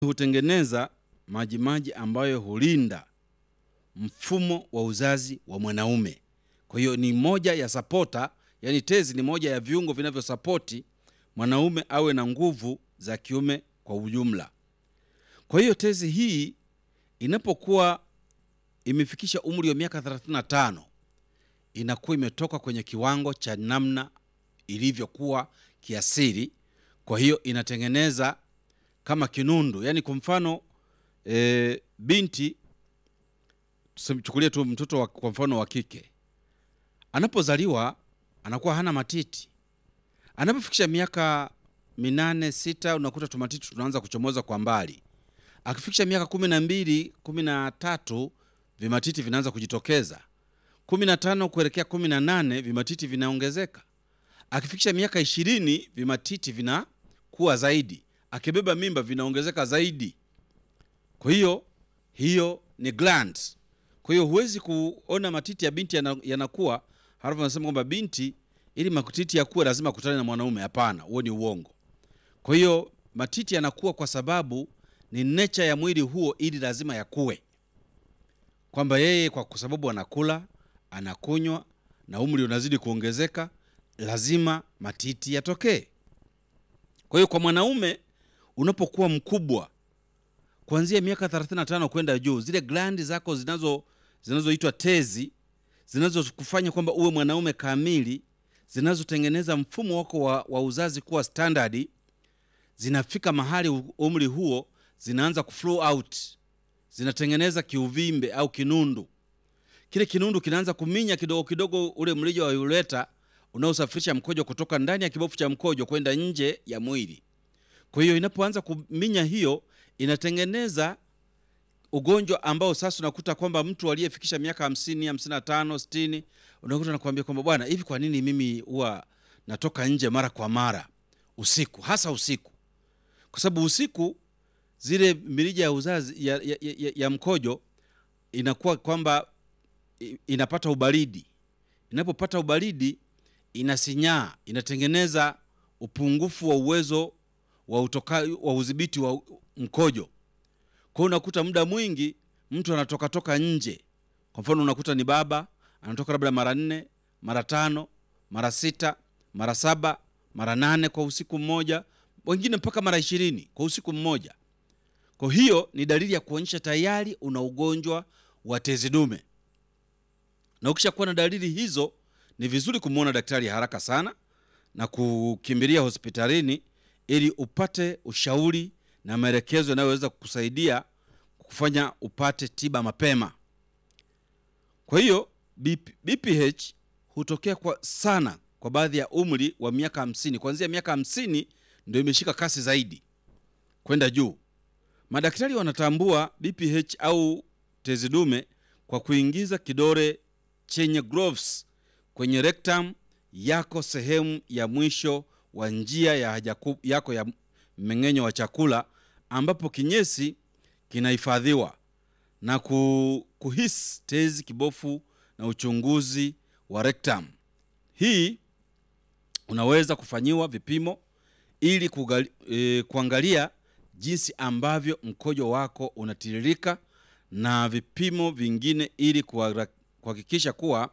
hutengeneza majimaji ambayo hulinda mfumo wa uzazi wa mwanaume. Kwa hiyo ni moja ya sapota, yani tezi ni moja ya viungo vinavyosapoti mwanaume awe na nguvu za kiume kwa ujumla. Kwa hiyo tezi hii inapokuwa imefikisha umri wa miaka 35 inakuwa imetoka kwenye kiwango cha namna ilivyokuwa kiasili. Kwa hiyo inatengeneza kama kinundu, yaani kwa mfano e, binti chukulie tu mtoto wa, kwa mfano wa kike anapozaliwa anakuwa hana matiti. Anapofikisha miaka minane sita, unakuta tumatiti tunaanza kuchomoza kwa mbali. Akifikisha miaka kumi na mbili kumi na tatu vimatiti vinaanza kujitokeza. kumi na tano kuelekea kumi na nane vimatiti vinaongezeka. Akifikisha miaka ishirini vimatiti vinakuwa zaidi. Akibeba mimba vinaongezeka zaidi. Kwa hiyo hiyo ni glands. Kwa hiyo huwezi kuona matiti ya binti yana- yanakuwa halafu anasema kwamba binti ili matiti yakuwe lazima akutane na mwanaume. Hapana, huo ni uongo. Kwa hiyo matiti yanakuwa kwa sababu ni nature ya mwili huo, ili lazima yakuwe, kwamba yeye kwa sababu anakula anakunywa na umri unazidi kuongezeka, lazima matiti yatokee. Kwa hiyo kwa mwanaume unapokuwa mkubwa kuanzia miaka 35 kwenda juu, zile glandi zako zinazo zinazoitwa tezi zinazokufanya kwamba uwe mwanaume kamili, zinazotengeneza mfumo wako wa, wa uzazi kuwa standard, zinafika mahali u- umri huo zinaanza kuflow out, zinatengeneza kiuvimbe au kinundu. Kile kinundu kinaanza kuminya kidogo kidogo ule mrija wa ureta unaosafirisha mkojo kutoka ndani ya kibofu cha mkojo kwenda nje ya mwili. Kwa hiyo inapoanza kuminya hiyo inatengeneza ugonjwa ambao sasa unakuta kwamba mtu aliyefikisha miaka hamsini, hamsini na tano, sitini unakuta nakwambia kwamba bwana, hivi kwa nini mimi huwa natoka nje mara kwa mara usiku, hasa usiku? Kwa sababu usiku zile mirija ya uzazi ya, ya, ya, ya mkojo inakuwa kwamba i- inapata ubaridi. Inapopata ubaridi inasinyaa, inatengeneza upungufu wa uwezo wa utoka, wa udhibiti wa mkojo. Kwa hiyo unakuta muda mwingi mtu anatoka toka nje. Kwa mfano unakuta ni baba anatoka labda mara nne, mara tano, mara sita, mara saba, mara nane kwa usiku mmoja, wengine mpaka mara ishirini kwa usiku mmoja. Kwa hiyo ni dalili ya kuonyesha tayari una ugonjwa wa tezi dume, na ukishakuwa na dalili hizo, ni vizuri kumwona daktari haraka sana na kukimbilia hospitalini ili upate ushauri na maelekezo yanayoweza kukusaidia kufanya upate tiba mapema. Kwa hiyo BP, BPH hutokea kwa sana kwa baadhi ya umri wa miaka hamsini. Kuanzia miaka hamsini ndio imeshika kasi zaidi kwenda juu. Madaktari wanatambua BPH au tezi dume kwa kuingiza kidole chenye gloves kwenye rectum yako, sehemu ya mwisho wa njia ya haja ku- yako ya mmeng'enyo wa chakula, ambapo kinyesi kinahifadhiwa na ku, kuhisi tezi, kibofu na uchunguzi wa rectum. Hii unaweza kufanyiwa vipimo ili kugali, e, kuangalia jinsi ambavyo mkojo wako unatiririka na vipimo vingine ili kuhara- kuhakikisha kuwa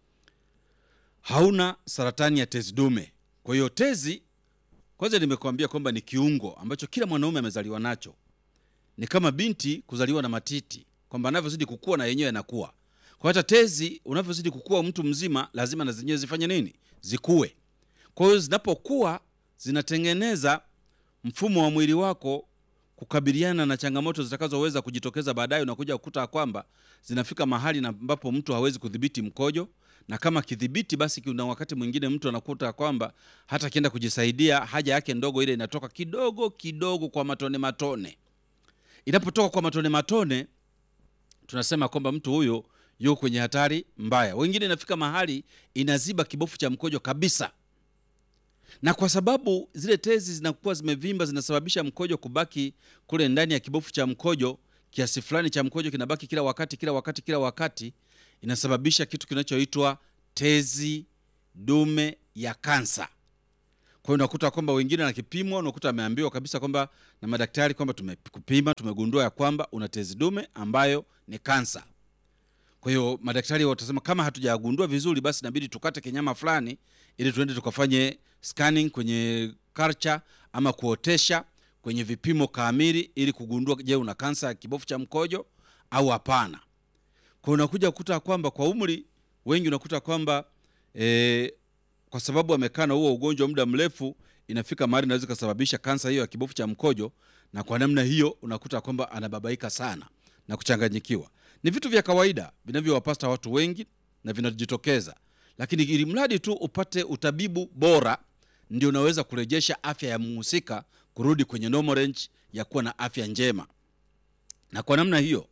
hauna saratani ya tezi dume. Kwa hiyo tezi, kwanza nimekuambia kwamba ni kiungo ambacho kila mwanaume amezaliwa nacho. Ni kama binti kuzaliwa na matiti, kwamba anavyozidi kukua na yenyewe yanakuwa. Kwa hata tezi unavyozidi kukua, mtu mzima lazima na zenyewe zifanye nini? Zikue. Kwa hiyo zinapokuwa zinatengeneza mfumo wa mwili wako kukabiliana na changamoto zitakazoweza kujitokeza baadaye. Unakuja kukuta kwamba zinafika mahali na ambapo mtu hawezi kudhibiti mkojo, na kama kidhibiti, basi kuna wakati mwingine mtu anakuta kwamba hata akienda kujisaidia haja yake ndogo ile inatoka kidogo kidogo kwa matone matone. Inapotoka kwa matone matone, tunasema kwamba mtu huyo yuko kwenye hatari mbaya. Wengine inafika mahali inaziba kibofu cha mkojo kabisa na kwa sababu zile tezi zinakuwa zimevimba zinasababisha mkojo kubaki kule ndani ya kibofu cha mkojo. Kiasi fulani cha mkojo kinabaki kila wakati kila wakati kila wakati, inasababisha kitu kinachoitwa tezi dume ya kansa. Kwa hiyo unakuta kwamba wengine na kipimo, unakuta ameambiwa kabisa kwamba na madaktari kwamba tumekupima, tumegundua ya kwamba una tezi dume ambayo ni kansa. Kwa hiyo madaktari watasema kama hatujagundua vizuri, basi inabidi tukate kinyama fulani ili tuende tukafanye scanning kwenye culture ama kuotesha kwenye vipimo kamili ili kugundua, je, una kansa ya kibofu cha mkojo au hapana. Kwa hiyo unakuja kukuta kwamba kwa umri wengi unakuta kwamba e, kwa sababu amekaa na huo ugonjwa muda mrefu, inafika mahali inaweza ikasababisha kansa hiyo ya kibofu cha mkojo, na kwa namna hiyo unakuta kwamba anababaika sana na kuchanganyikiwa. Ni vitu vya kawaida vinavyowapata watu wengi na vinajitokeza, lakini ili mradi tu upate utabibu bora, ndio unaweza kurejesha afya ya mhusika kurudi kwenye normal range ya kuwa na afya njema. Na kwa namna hiyo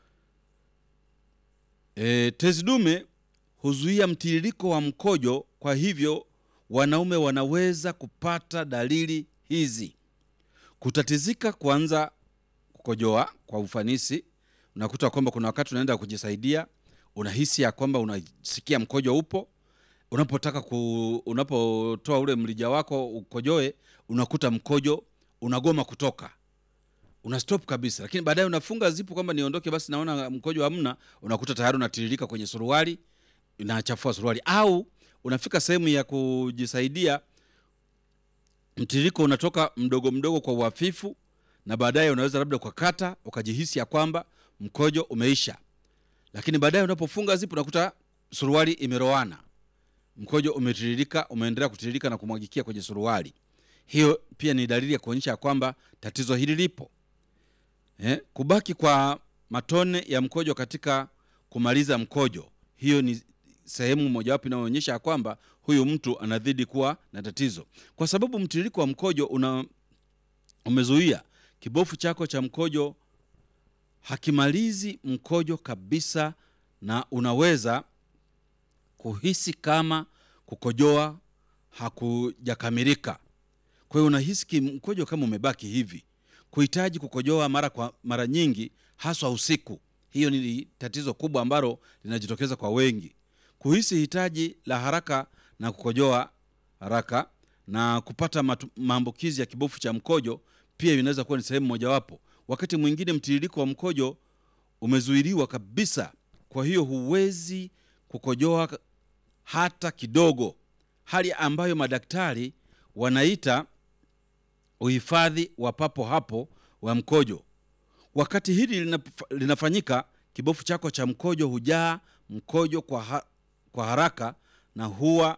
e, tezi dume huzuia mtiririko wa mkojo. Kwa hivyo wanaume wanaweza kupata dalili hizi: kutatizika kuanza kukojoa kwa ufanisi. Unakuta kwamba kuna wakati unaenda kujisaidia, unahisi ya kwamba unasikia mkojo upo. Unapotaka ku, unapotoa ule mlija wako ukojoe, unakuta mkojo unagoma kutoka, una stop kabisa, lakini baadaye unafunga zipu kwamba niondoke basi, naona mkojo hamna, unakuta tayari unatiririka kwenye suruali, inachafua suruali. Au unafika sehemu ya kujisaidia, mtiririko unatoka mdogo mdogo kwa uhafifu, na baadaye unaweza labda ukakata ukajihisi ya kwamba mkojo umeisha, lakini baadaye unapofunga zipu unakuta suruali imeroana, mkojo umetiririka, umeendelea kutiririka na kumwagikia kwenye suruali. Hiyo pia ni dalili ya kuonyesha kwamba tatizo hili lipo. Eh, kubaki kwa matone ya mkojo katika kumaliza mkojo, hiyo ni sehemu mojawapo inayoonyesha kwamba huyu mtu anazidi kuwa na tatizo, kwa sababu mtiririko wa mkojo una umezuia kibofu chako cha mkojo hakimalizi mkojo kabisa, na unaweza kuhisi kama kukojoa hakujakamilika. Kwa hiyo unahisi mkojo kama umebaki hivi, kuhitaji kukojoa mara kwa mara nyingi, haswa usiku. Hiyo ni tatizo kubwa ambalo linajitokeza kwa wengi, kuhisi hitaji la haraka na kukojoa haraka na kupata maambukizi ya kibofu cha mkojo pia inaweza kuwa ni sehemu mojawapo. Wakati mwingine mtiririko wa mkojo umezuiliwa kabisa, kwa hiyo huwezi kukojoa hata kidogo, hali ambayo madaktari wanaita uhifadhi wa papo hapo wa mkojo. Wakati hili linafanyika, kibofu chako cha mkojo hujaa mkojo kwa, ha kwa haraka na huwa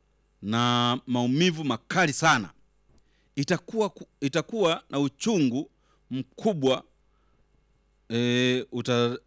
na maumivu makali sana. Itakuwa, itakuwa na uchungu mkubwa e, uta,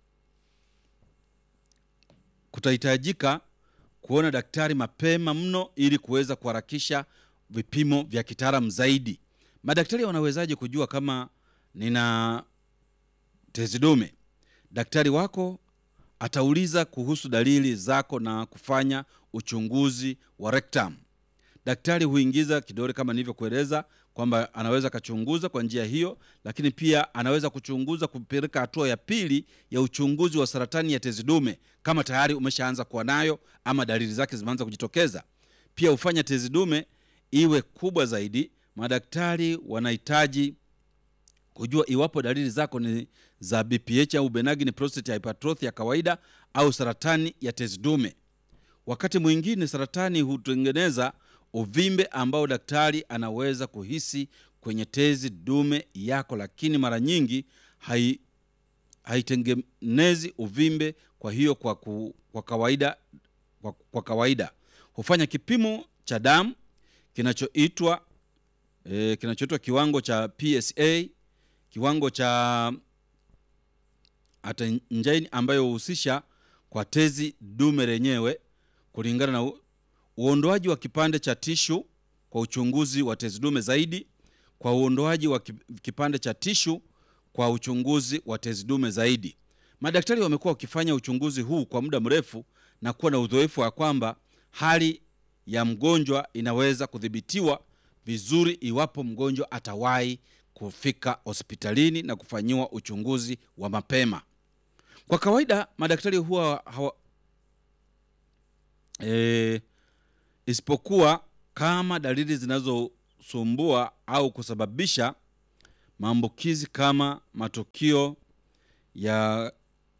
kutahitajika kuona daktari mapema mno ili kuweza kuharakisha vipimo vya kitaalamu zaidi. Madaktari wanawezaje kujua kama nina tezi dume? Daktari wako atauliza kuhusu dalili zako na kufanya uchunguzi wa rectum. Daktari huingiza kidole kama nilivyokueleza kwamba anaweza akachunguza kwa njia hiyo, lakini pia anaweza kuchunguza kupeleka hatua ya pili ya uchunguzi wa saratani ya tezi dume kama tayari umeshaanza kuwa nayo ama dalili zake zimeanza kujitokeza. Pia hufanya tezi dume iwe kubwa zaidi. Madaktari wanahitaji kujua iwapo dalili zako ni za BPH au benign prostate hypertrophy ya kawaida au saratani ya tezi dume. Wakati mwingine saratani hutengeneza uvimbe ambao daktari anaweza kuhisi kwenye tezi dume yako, lakini mara nyingi hai haitengenezi uvimbe. Kwa hiyo kwa, ku, kwa kawaida kwa, kwa kawaida hufanya kipimo cha damu kinachoitwa e, kinachoitwa kiwango cha PSA, kiwango cha atenjaini ambayo huhusisha kwa tezi dume lenyewe kulingana na uondoaji wa kipande cha tishu kwa uchunguzi wa tezi dume zaidi, kwa uondoaji wa kipande cha tishu kwa uchunguzi wa tezi dume zaidi. Madaktari wamekuwa wakifanya uchunguzi huu kwa muda mrefu na kuwa na uzoefu wa kwamba hali ya mgonjwa inaweza kudhibitiwa vizuri iwapo mgonjwa atawahi kufika hospitalini na kufanyiwa uchunguzi wa mapema. Kwa kawaida madaktari huwa hawa, e, isipokuwa kama dalili zinazo kusumbua au kusababisha maambukizi kama matukio ya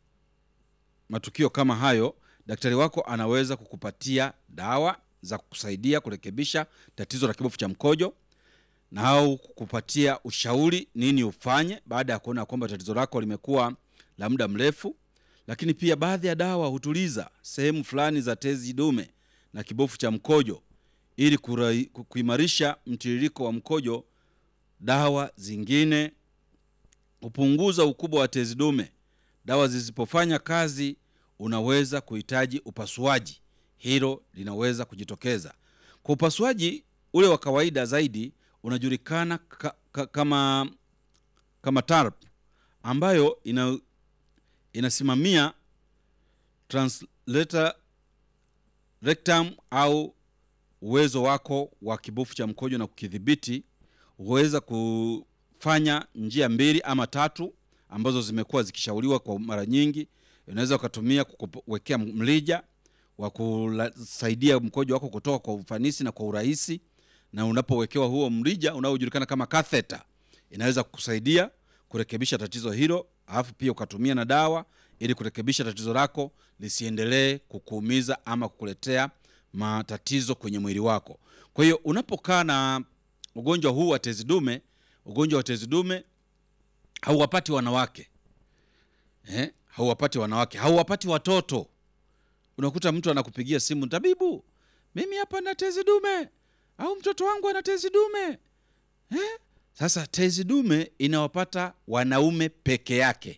matukio kama hayo, daktari wako anaweza kukupatia dawa za kukusaidia kurekebisha tatizo la kibofu cha mkojo na au kukupatia ushauri nini ufanye baada ya kuona kwamba tatizo lako limekuwa la muda mrefu. Lakini pia baadhi ya dawa hutuliza sehemu fulani za tezi dume na kibofu cha mkojo ili kurai- ku- kuimarisha mtiririko wa mkojo. Dawa zingine hupunguza ukubwa wa tezi dume. Dawa zisipofanya kazi, unaweza kuhitaji upasuaji. Hilo linaweza kujitokeza. Kwa upasuaji ule wa kawaida zaidi unajulikana ka, ka, kama kama TARP ambayo ina, inasimamia translator rectum au uwezo wako wa kibofu cha mkojo na kukidhibiti. Huweza kufanya njia mbili ama tatu ambazo zimekuwa zikishauriwa kwa mara nyingi. Unaweza ukatumia kuwekea mlija wa kusaidia mkojo wako kutoka kwa ufanisi na kwa urahisi, na unapowekewa huo mrija unaojulikana kama catheter, inaweza kukusaidia kurekebisha tatizo hilo, alafu pia ukatumia na dawa ili kurekebisha tatizo lako lisiendelee kukuumiza ama kukuletea matatizo kwenye mwili wako. Kwa hiyo unapokaa na ugonjwa huu wa tezi dume, ugonjwa wa tezi dume hauwapati wanawake eh? hauwapati wanawake, hauwapati watoto. Unakuta mtu anakupigia simu, tabibu, mimi hapa na tezi dume, au mtoto wangu ana tezi dume eh? Sasa tezi dume inawapata wanaume peke yake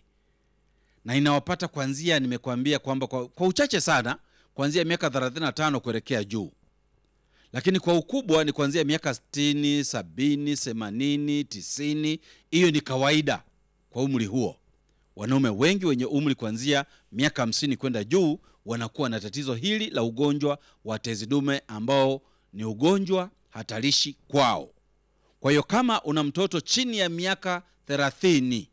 na inawapata kwanzia, nimekuambia kwamba kwa, kwa uchache sana kuanzia miaka 35 kuelekea juu, lakini kwa ukubwa ni kuanzia miaka 60, 70, 80, 90. Hiyo ni kawaida kwa umri huo. Wanaume wengi wenye umri kuanzia miaka 50 kwenda juu wanakuwa na tatizo hili la ugonjwa wa tezi dume ambao ni ugonjwa hatarishi kwao. Kwa hiyo kama una mtoto chini ya miaka 30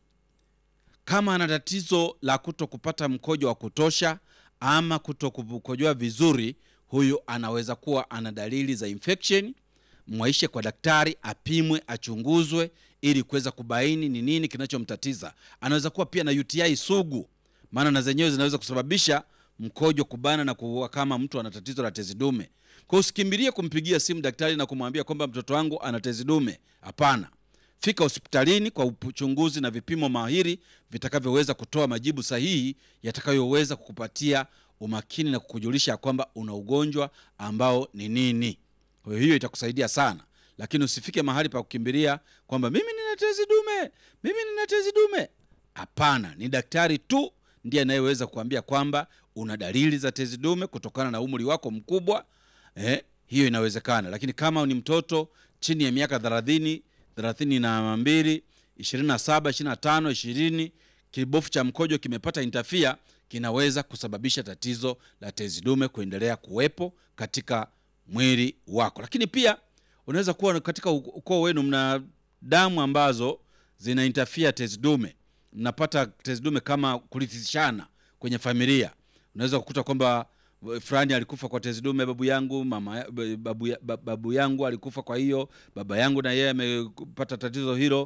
kama ana tatizo la kuto kupata mkojo wa kutosha ama kuto kukojoa vizuri, huyu anaweza kuwa ana dalili za infection. Mwaishe kwa daktari, apimwe, achunguzwe ili kuweza kubaini ni nini kinachomtatiza. Anaweza kuwa pia na UTI sugu, maana na zenyewe zinaweza kusababisha mkojo kubana na kuua kama mtu ana tatizo la tezi dume. Kwa usikimbilie kumpigia simu daktari na kumwambia kwamba mtoto wangu ana tezi dume. Hapana, fika hospitalini kwa uchunguzi na vipimo mahiri vitakavyoweza kutoa majibu sahihi yatakayoweza kukupatia umakini na kukujulisha kwamba una ugonjwa ambao ni nini. Kwa hiyo hiyo itakusaidia sana, lakini usifike mahali pa kukimbilia kwamba mimi nina tezi dume, mimi nina tezi dume. Hapana, ni daktari tu ndiye anayeweza kuambia kwamba una dalili za tezi dume kutokana na umri wako mkubwa. Eh, hiyo inawezekana, lakini kama ni mtoto chini ya miaka thelathini thelathini na mbili ishirini na saba ishirini na tano ishirini kibofu cha mkojo kimepata intafia, kinaweza kusababisha tatizo la tezi dume kuendelea kuwepo katika mwili wako. Lakini pia unaweza kuwa katika ukoo wenu mna damu ambazo zina intafia tezi dume, mnapata tezi dume kama kurithishana kwenye familia. Unaweza kukuta kwamba fulani alikufa kwa tezi dume, babu yangu mama, babu, babu yangu alikufa kwa hiyo, baba yangu na yeye amepata tatizo hilo.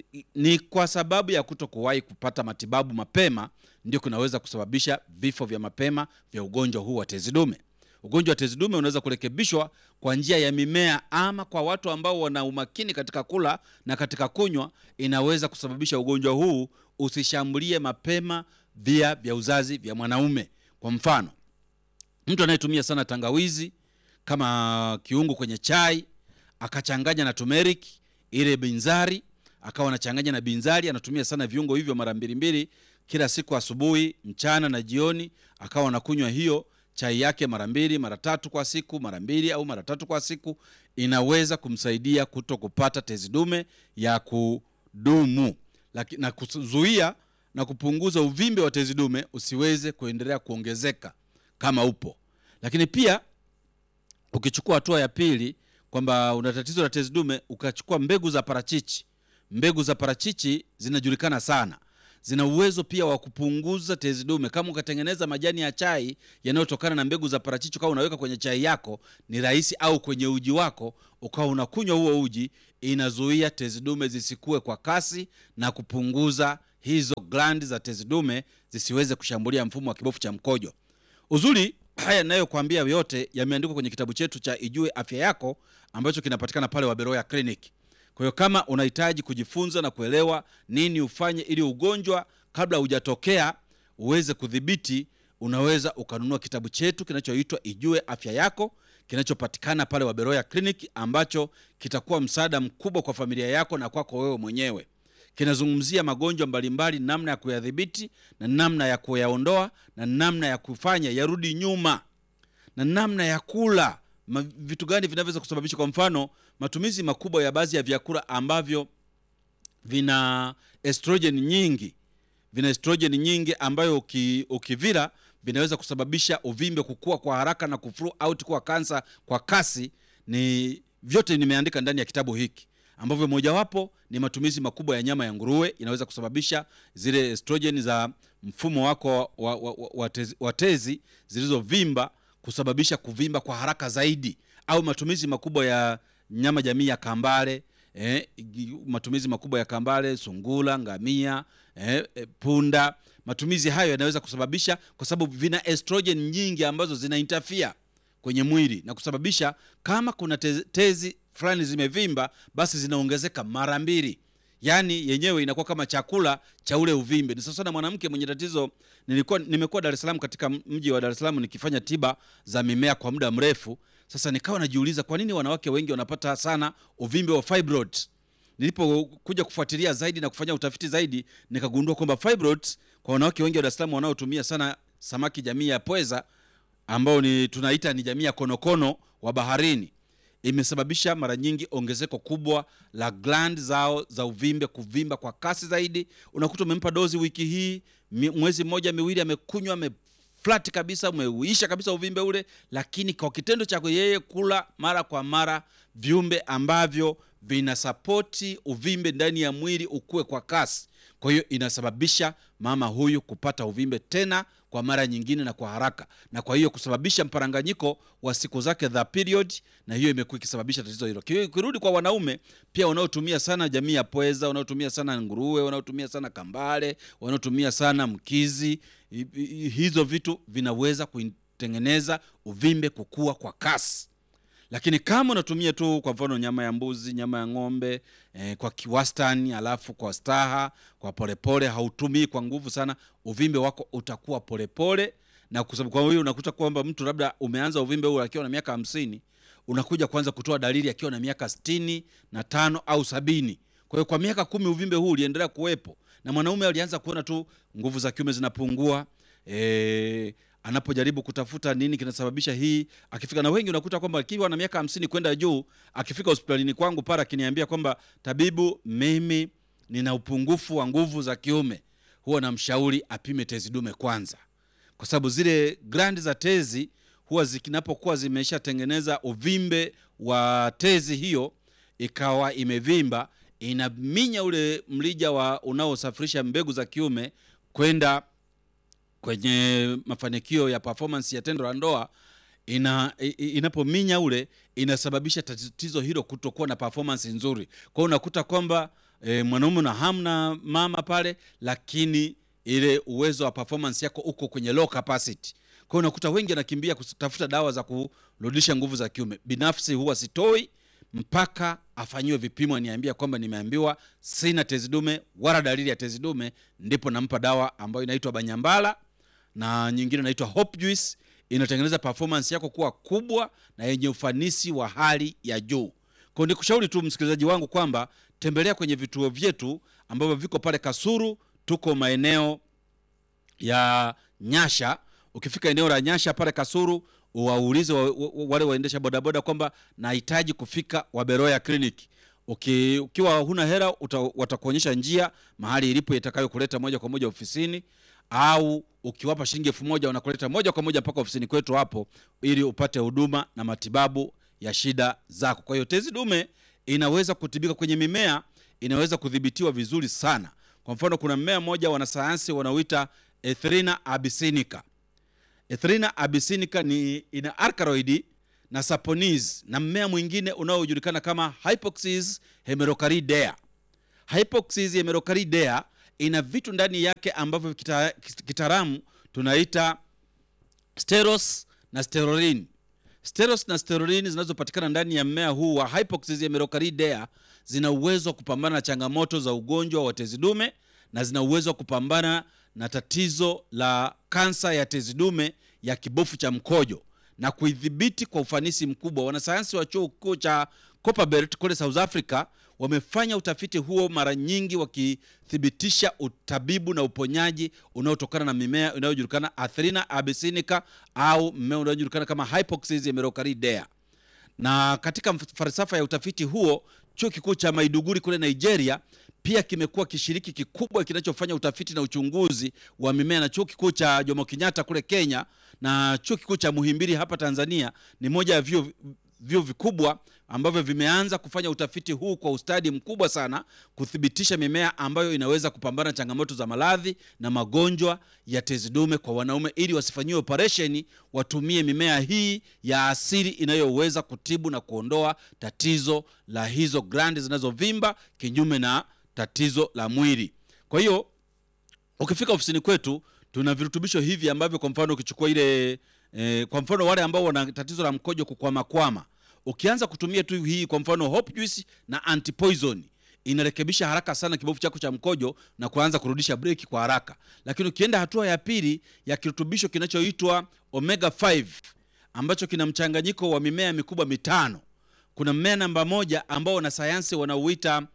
Ni kwa sababu ya kuto kuwahi kupata matibabu mapema, ndio kunaweza kusababisha vifo vya mapema vya ugonjwa huu wa tezi dume. Ugonjwa wa tezi dume unaweza kurekebishwa kwa njia ya mimea, ama kwa watu ambao wana umakini katika kula na katika kunywa, inaweza kusababisha ugonjwa huu usishambulie mapema via vya uzazi vya mwanaume. Kwa mfano mtu anayetumia sana tangawizi kama kiungo kwenye chai akachanganya na turmeric ile binzari, akawa anachanganya na binzari, anatumia sana viungo hivyo mara mbili mbili kila siku, asubuhi, mchana na jioni, akawa anakunywa hiyo chai yake mara mbili mara tatu kwa siku, mara mbili au mara tatu kwa siku, inaweza kumsaidia kuto kupata tezi dume ya kudumu Laki, na kuzuia na kupunguza uvimbe wa tezi dume usiweze kuendelea kuongezeka kama upo. Lakini pia ukichukua hatua ya pili kwamba una tatizo la tezi dume, ukachukua mbegu za parachichi. Mbegu za parachichi zinajulikana sana, zina uwezo pia wa kupunguza tezi dume. Kama ukatengeneza majani ya chai yanayotokana na mbegu za parachichi, ukawa unaweka kwenye chai yako, ni rahisi, au kwenye uji wako ukawa unakunywa huo uji, inazuia tezi dume zisikue kwa kasi na kupunguza hizo glandi za tezi dume zisiweze kushambulia mfumo wa kibofu cha mkojo. Uzuri haya ninayokuambia yote yameandikwa kwenye kitabu chetu cha Ijue Afya Yako ambacho kinapatikana pale Waberoya Clinic. Kwa hiyo kama unahitaji kujifunza na kuelewa nini ufanye ili ugonjwa kabla hujatokea uweze kudhibiti, unaweza ukanunua kitabu chetu kinachoitwa Ijue Afya Yako kinachopatikana pale Waberoya Clinic, ambacho kitakuwa msaada mkubwa kwa familia yako na kwako wewe mwenyewe. Kinazungumzia magonjwa mbalimbali, namna ya kuyadhibiti na namna ya kuyaondoa na namna ya kufanya yarudi nyuma na namna ya kula ma, vitu gani vinavyoweza kusababisha, kwa mfano matumizi makubwa ya baadhi ya vyakula ambavyo vina estrogen nyingi, vina estrogen nyingi ambayo uki, ukivila vinaweza kusababisha uvimbe kukua kwa haraka na kuflow out kuwa kansa kwa kasi. Ni vyote nimeandika ndani ya kitabu hiki ambavyo mojawapo ni matumizi makubwa ya nyama ya nguruwe inaweza kusababisha zile estrogen za mfumo wako wa, wa, wa, wa, tezi, wa tezi zilizovimba kusababisha kuvimba kwa haraka zaidi, au matumizi makubwa ya nyama jamii ya kambale eh, matumizi makubwa ya kambale, sungula, ngamia eh, eh, punda. Matumizi hayo yanaweza kusababisha, kwa sababu vina estrogen nyingi ambazo zina interfere kwenye mwili na kusababisha kama kuna tezi, tezi fulani zimevimba, basi zinaongezeka mara mbili yaani yenyewe inakuwa kama chakula cha ule uvimbe. Ni sasa na mwanamke mwenye tatizo. Nilikuwa nimekuwa Dar es Salaam, katika mji wa Dar es Salaam nikifanya tiba za mimea kwa muda mrefu. Sasa nikawa najiuliza kwa nini wanawake wengi wanapata sana uvimbe wa fibroid. Nilipokuja kufuatilia zaidi na kufanya utafiti zaidi, nikagundua kwamba fibroid kwa wanawake wengi wa Dar es Salaam wanaotumia sana samaki jamii ya pweza ambao ni tunaita ni jamii ya konokono wa baharini imesababisha mara nyingi ongezeko kubwa la gland zao za uvimbe kuvimba kwa kasi zaidi. Unakuta umempa dozi wiki hii, mwezi mmoja miwili, amekunywa ameflat kabisa, umeuisha kabisa uvimbe ule, lakini kwa kitendo cha yeye kula mara kwa mara viumbe ambavyo vinasapoti uvimbe ndani ya mwili ukue kwa kasi, kwa hiyo inasababisha mama huyu kupata uvimbe tena kwa mara nyingine na kwa haraka, na kwa hiyo kusababisha mparanganyiko wa siku zake za period, na hiyo imekuwa ikisababisha tatizo hilo. Kirudi kwa wanaume pia wanaotumia sana jamii ya pweza, wanaotumia sana nguruwe, wanaotumia sana kambale, wanaotumia sana mkizi, hizo vitu vinaweza kutengeneza uvimbe kukua kwa kasi lakini kama unatumia tu kwa mfano nyama ya mbuzi, nyama ya ng'ombe eh, kwa kiwastani, alafu kwa staha, kwa polepole, hautumii kwa nguvu sana, uvimbe wako utakuwa polepole, na kwa sababu kwa hiyo unakuta kwamba mtu labda umeanza uvimbe huu akiwa na miaka hamsini, unakuja kuanza kutoa dalili akiwa na miaka sitini na tano au sabini. Kwa hiyo kwa miaka kumi uvimbe huu uliendelea kuwepo, na mwanaume alianza kuona tu nguvu za kiume zinapungua eh, anapojaribu kutafuta nini kinasababisha hii, akifika na wengi unakuta kwamba akiwa na miaka hamsini kwenda juu, akifika hospitalini kwangu pale akiniambia kwamba tabibu, mimi nina upungufu wa nguvu za kiume, huwa namshauri apime tezi dume kwanza, kwa sababu zile glandi za tezi huwa zikinapokuwa zimeshatengeneza uvimbe wa tezi hiyo ikawa imevimba, inaminya ule mlija wa unaosafirisha mbegu za kiume kwenda kwenye mafanikio ya performance ya tendo la ndoa ina inapominya ule inasababisha tatizo hilo kutokuwa na performance nzuri. Kwa hiyo unakuta kwamba e, mwanaume na hamna mama pale, lakini ile uwezo wa performance yako uko kwenye low capacity. Kwa hiyo unakuta wengi anakimbia kutafuta dawa za kurudisha nguvu za kiume. Binafsi huwa sitoi mpaka afanyiwe vipimo, aniambia kwamba nimeambiwa sina tezi dume wala dalili ya tezi dume, ndipo nampa dawa ambayo inaitwa Banyambala na nyingine inaitwa Hope Juice. Inatengeneza performance yako kuwa kubwa na yenye ufanisi wa hali ya juu. Kwa hiyo nikushauri tu msikilizaji wangu kwamba tembelea kwenye vituo vyetu ambavyo viko pale Kasuru, tuko maeneo ya Nyasha. Ukifika eneo la Nyasha pale Kasuru, waulize wa, wa, wale waendesha bodaboda kwamba nahitaji kufika Waberoya Clinic. Uki, ukiwa huna hela watakuonyesha njia mahali ilipo itakayokuleta moja kwa moja ofisini, au ukiwapa shilingi elfu moja wanakuleta moja kwa moja mpaka ofisini kwetu hapo, ili upate huduma na matibabu ya shida zako. Kwa hiyo tezi dume inaweza kutibika kwenye mimea, inaweza kudhibitiwa vizuri sana. Kwa mfano, kuna mmea mmoja wanasayansi wanaoita Ethrinha abyssinica. Ethrinha abyssinica ni ina alkaloid na saponis na mmea mwingine unaojulikana kama Hypoxis hemerocalidea. Hypoxis hemerocalidea ina vitu ndani yake ambavyo kita- kitaalamu tunaita steros na sterolin. Steros na sterolin zinazopatikana ndani ya mmea huu wa Hypoxis hemerocalidea zina uwezo wa kupambana na changamoto za ugonjwa wa tezi dume na zina uwezo wa kupambana na tatizo la kansa ya tezi dume ya kibofu cha mkojo na kuidhibiti kwa ufanisi mkubwa. Wanasayansi wa chuo kikuu cha Copperbelt kule South Africa wamefanya utafiti huo mara nyingi wakithibitisha utabibu na uponyaji unaotokana na mimea inayojulikana Ethrinha abyssinica au mmea unaojulikana kama Hypoxis hemerocalidea na katika falsafa ya utafiti huo chuo kikuu cha Maiduguri kule Nigeria pia kimekuwa kishiriki kikubwa kinachofanya utafiti na uchunguzi wa mimea, na chuo kikuu cha Jomo Kenyatta kule Kenya na chuo kikuu cha Muhimbili hapa Tanzania ni moja ya vyuo vyuo vikubwa ambavyo vimeanza kufanya utafiti huu kwa ustadi mkubwa sana kuthibitisha mimea ambayo inaweza kupambana na changamoto za maradhi na magonjwa ya tezi dume kwa wanaume, ili wasifanyiwe operesheni, watumie mimea hii ya asili inayoweza kutibu na kuondoa tatizo la hizo glandi zinazovimba kinyume na tatizo la mwili. Kwa hiyo ukifika ofisini kwetu tuna virutubisho hivi ambavyo kwa mfano ukichukua ile eh, kwa mfano wale ambao wana tatizo la mkojo kukwamakwama, ukianza kutumia tu hii kwa mfano hope juice na antipoison inarekebisha haraka sana kibofu chako cha mkojo na kuanza kurudisha breki kwa haraka. Lakini ukienda hatua ya pili ya kirutubisho kinachoitwa omega 5 ambacho kina mchanganyiko wa mimea mikubwa mitano, kuna mmea namba moja ambao wanasayansi wanauita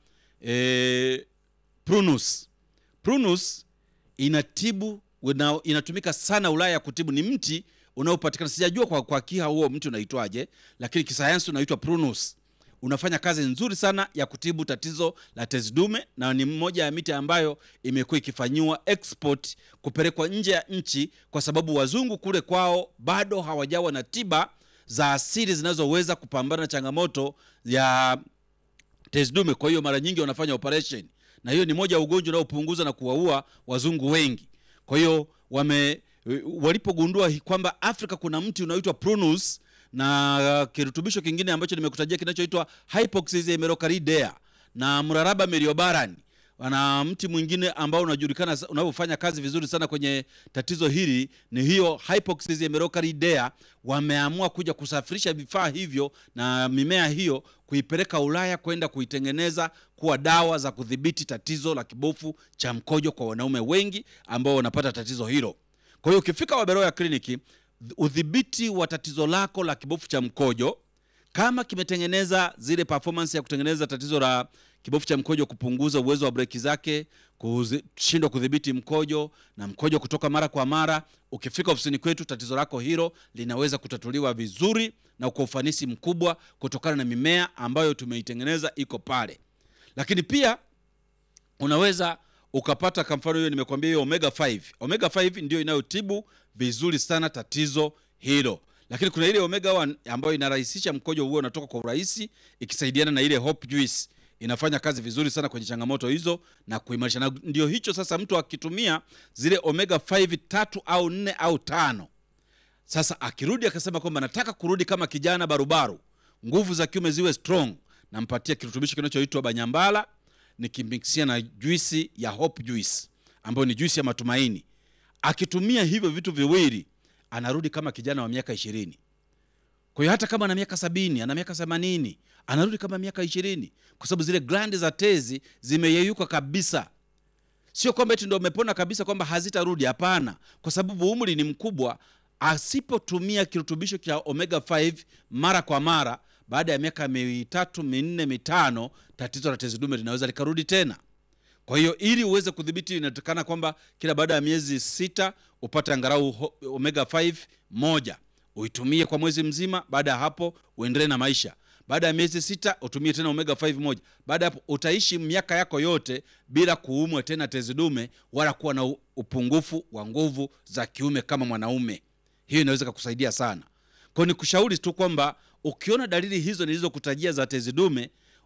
eh, prunus. Prunus inatibu una, inatumika sana Ulaya kutibu. Ni mti unaopatikana sijajua kwa, kwa kiha huo mti unaitwaje, lakini kisayansi unaitwa prunus. Unafanya kazi nzuri sana ya kutibu tatizo la tezi dume, na ni mmoja ya miti ambayo imekuwa ikifanyiwa export kupelekwa nje ya nchi, kwa sababu wazungu kule kwao bado hawajawa na tiba za asili zinazoweza kupambana na changamoto ya tezi dume. Kwa hiyo mara nyingi wanafanya operation, na hiyo ni moja ya ugonjwa unaopunguza na kuwaua wazungu wengi. Kwa hiyo wame walipogundua hi- kwamba Afrika kuna mti unaoitwa prunus na kirutubisho kingine ambacho nimekutajia kinachoitwa Hypoxis hemerocalidea na mraraba meriobaran wana mti mwingine ambao unajulikana sa- unaofanya kazi vizuri sana kwenye tatizo hili ni hiyo Hypoxis hemerocalidea. Wameamua kuja kusafirisha vifaa hivyo na mimea hiyo kuipeleka Ulaya kwenda kuitengeneza kuwa dawa za kudhibiti tatizo la kibofu cha mkojo kwa wanaume wengi ambao wanapata tatizo hilo. Kwa hiyo ukifika Waberoya kliniki, udhibiti wa tatizo lako la kibofu cha mkojo kama kimetengeneza zile performance ya kutengeneza tatizo la kibofu cha mkojo, kupunguza uwezo wa breki zake, kushindwa kudhibiti mkojo na mkojo kutoka mara kwa mara, ukifika ofisini kwetu, tatizo lako hilo linaweza kutatuliwa vizuri na kwa ufanisi mkubwa kutokana na mimea ambayo tumeitengeneza iko pale. Lakini pia unaweza ukapata kwa mfano hiyo nimekwambia hiyo omega 5 omega 5 ndio inayotibu vizuri sana tatizo hilo lakini kuna ile omega 1 ambayo inarahisisha mkojo huo unatoka kwa urahisi ikisaidiana na ile hope juice inafanya kazi vizuri sana kwenye changamoto hizo na kuimarisha na ndio hicho sasa mtu akitumia zile omega 5 tatu au nne au tano sasa akirudi akasema kwamba nataka kurudi kama kijana barubaru, nguvu za kiume ziwe strong, nampatia kirutubisho kinachoitwa banyambala, nikimikisia na juisi ya hope juice ambayo ni juisi ya matumaini. Akitumia hivyo vitu viwili, anarudi kama kijana wa miaka ishirini. Kwa hiyo hata kama ana miaka sabini, ana miaka themanini, anarudi kama miaka ishirini, kwa sababu zile glandi za tezi zimeyeyuka kabisa sio kwamba eti ndo umepona kabisa kwamba hazitarudi hapana kwa sababu umri ni mkubwa asipotumia kirutubisho cha omega 5 mara kwa mara baada ya miaka mitatu minne mitano tatizo la tezi dume linaweza likarudi tena kwa hiyo ili uweze kudhibiti inatakana kwamba kila baada ya miezi sita upate angalau ho- omega 5 moja uitumie kwa mwezi mzima baada ya hapo uendelee na maisha baada ya miezi sita utumie tena omega 5 moja baada ya hapo utaishi miaka yako yote bila kuumwa tena tezi dume wala kuwa na u- upungufu wa nguvu za kiume kama mwanaume hiyo inaweza kukusaidia sana kwa hiyo nikushauri tu kwamba ukiona dalili hizo nilizokutajia za tezi dume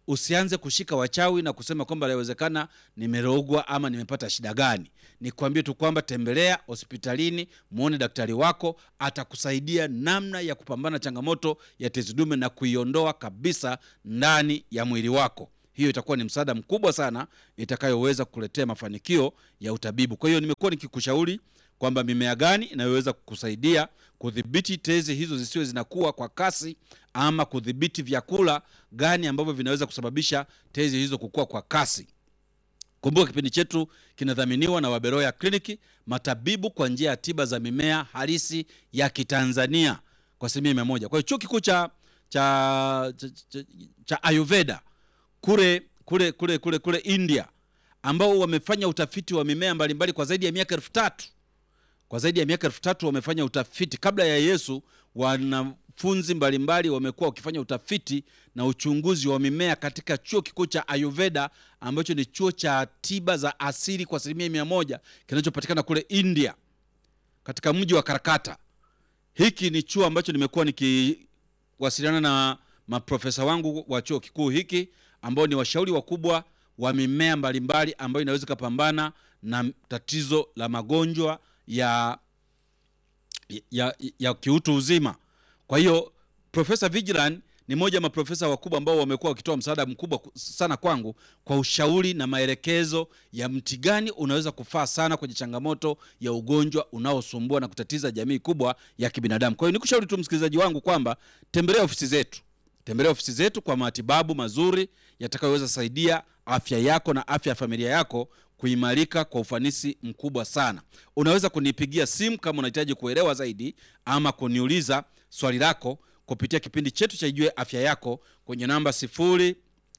usianze kushika wachawi na kusema kwamba inawezekana nimerogwa ama nimepata shida gani. Nikwambie tu kwamba tembelea hospitalini, muone daktari wako, atakusaidia namna ya kupambana na changamoto ya tezi dume na kuiondoa kabisa ndani ya mwili wako. Hiyo itakuwa ni msaada mkubwa sana itakayoweza kukuletea mafanikio ya utabibu. Kwa hiyo nimekuwa nikikushauri kwamba mimea gani inayoweza kukusaidia kudhibiti tezi hizo zisiwe zinakuwa kwa kasi, ama kudhibiti vyakula gani ambavyo vinaweza kusababisha tezi hizo kukua kwa kasi. Kumbuka kipindi chetu kinadhaminiwa na Waberoya Kliniki, matabibu kwa njia ya tiba za mimea halisi ya Kitanzania kwa asilimia mia moja. Kwa hiyo chuo kikuu cha, cha, cha, cha, cha Ayurveda kule kule kule kule kule India ambao wamefanya utafiti wa mimea mbalimbali kwa zaidi ya miaka elfu tatu kwa zaidi ya miaka elfu tatu wamefanya utafiti. Kabla ya Yesu, wanafunzi mbalimbali wamekuwa wakifanya utafiti na uchunguzi wa mimea katika chuo kikuu cha Ayurveda ambacho ni chuo cha tiba za asili kwa asilimia mia moja kinachopatikana kule India katika mji wa Karakata. Hiki ni chuo ambacho nimekuwa nikiwasiliana na maprofesa wangu wa chuo kikuu hiki ambao ni washauri wakubwa wa mimea mbalimbali ambayo inaweza ikapambana na tatizo la magonjwa ya, ya, ya kiutu uzima. Kwa hiyo Profesa Vigilan ni moja ya maprofesa wakubwa ambao wamekuwa wakitoa msaada mkubwa sana kwangu kwa ushauri na maelekezo ya mti gani unaweza kufaa sana kwenye changamoto ya ugonjwa unaosumbua na kutatiza jamii kubwa ya kibinadamu. Kwa hiyo nikushauri tu msikilizaji wangu kwamba tembelea ofisi zetu, tembelea ofisi zetu kwa matibabu mazuri yatakayoweza saidia afya yako na afya ya familia yako kuimarika kwa ufanisi mkubwa sana. Unaweza kunipigia simu kama unahitaji kuelewa zaidi ama kuniuliza swali lako kupitia kipindi chetu cha Ijue Afya Yako kwenye namba 0618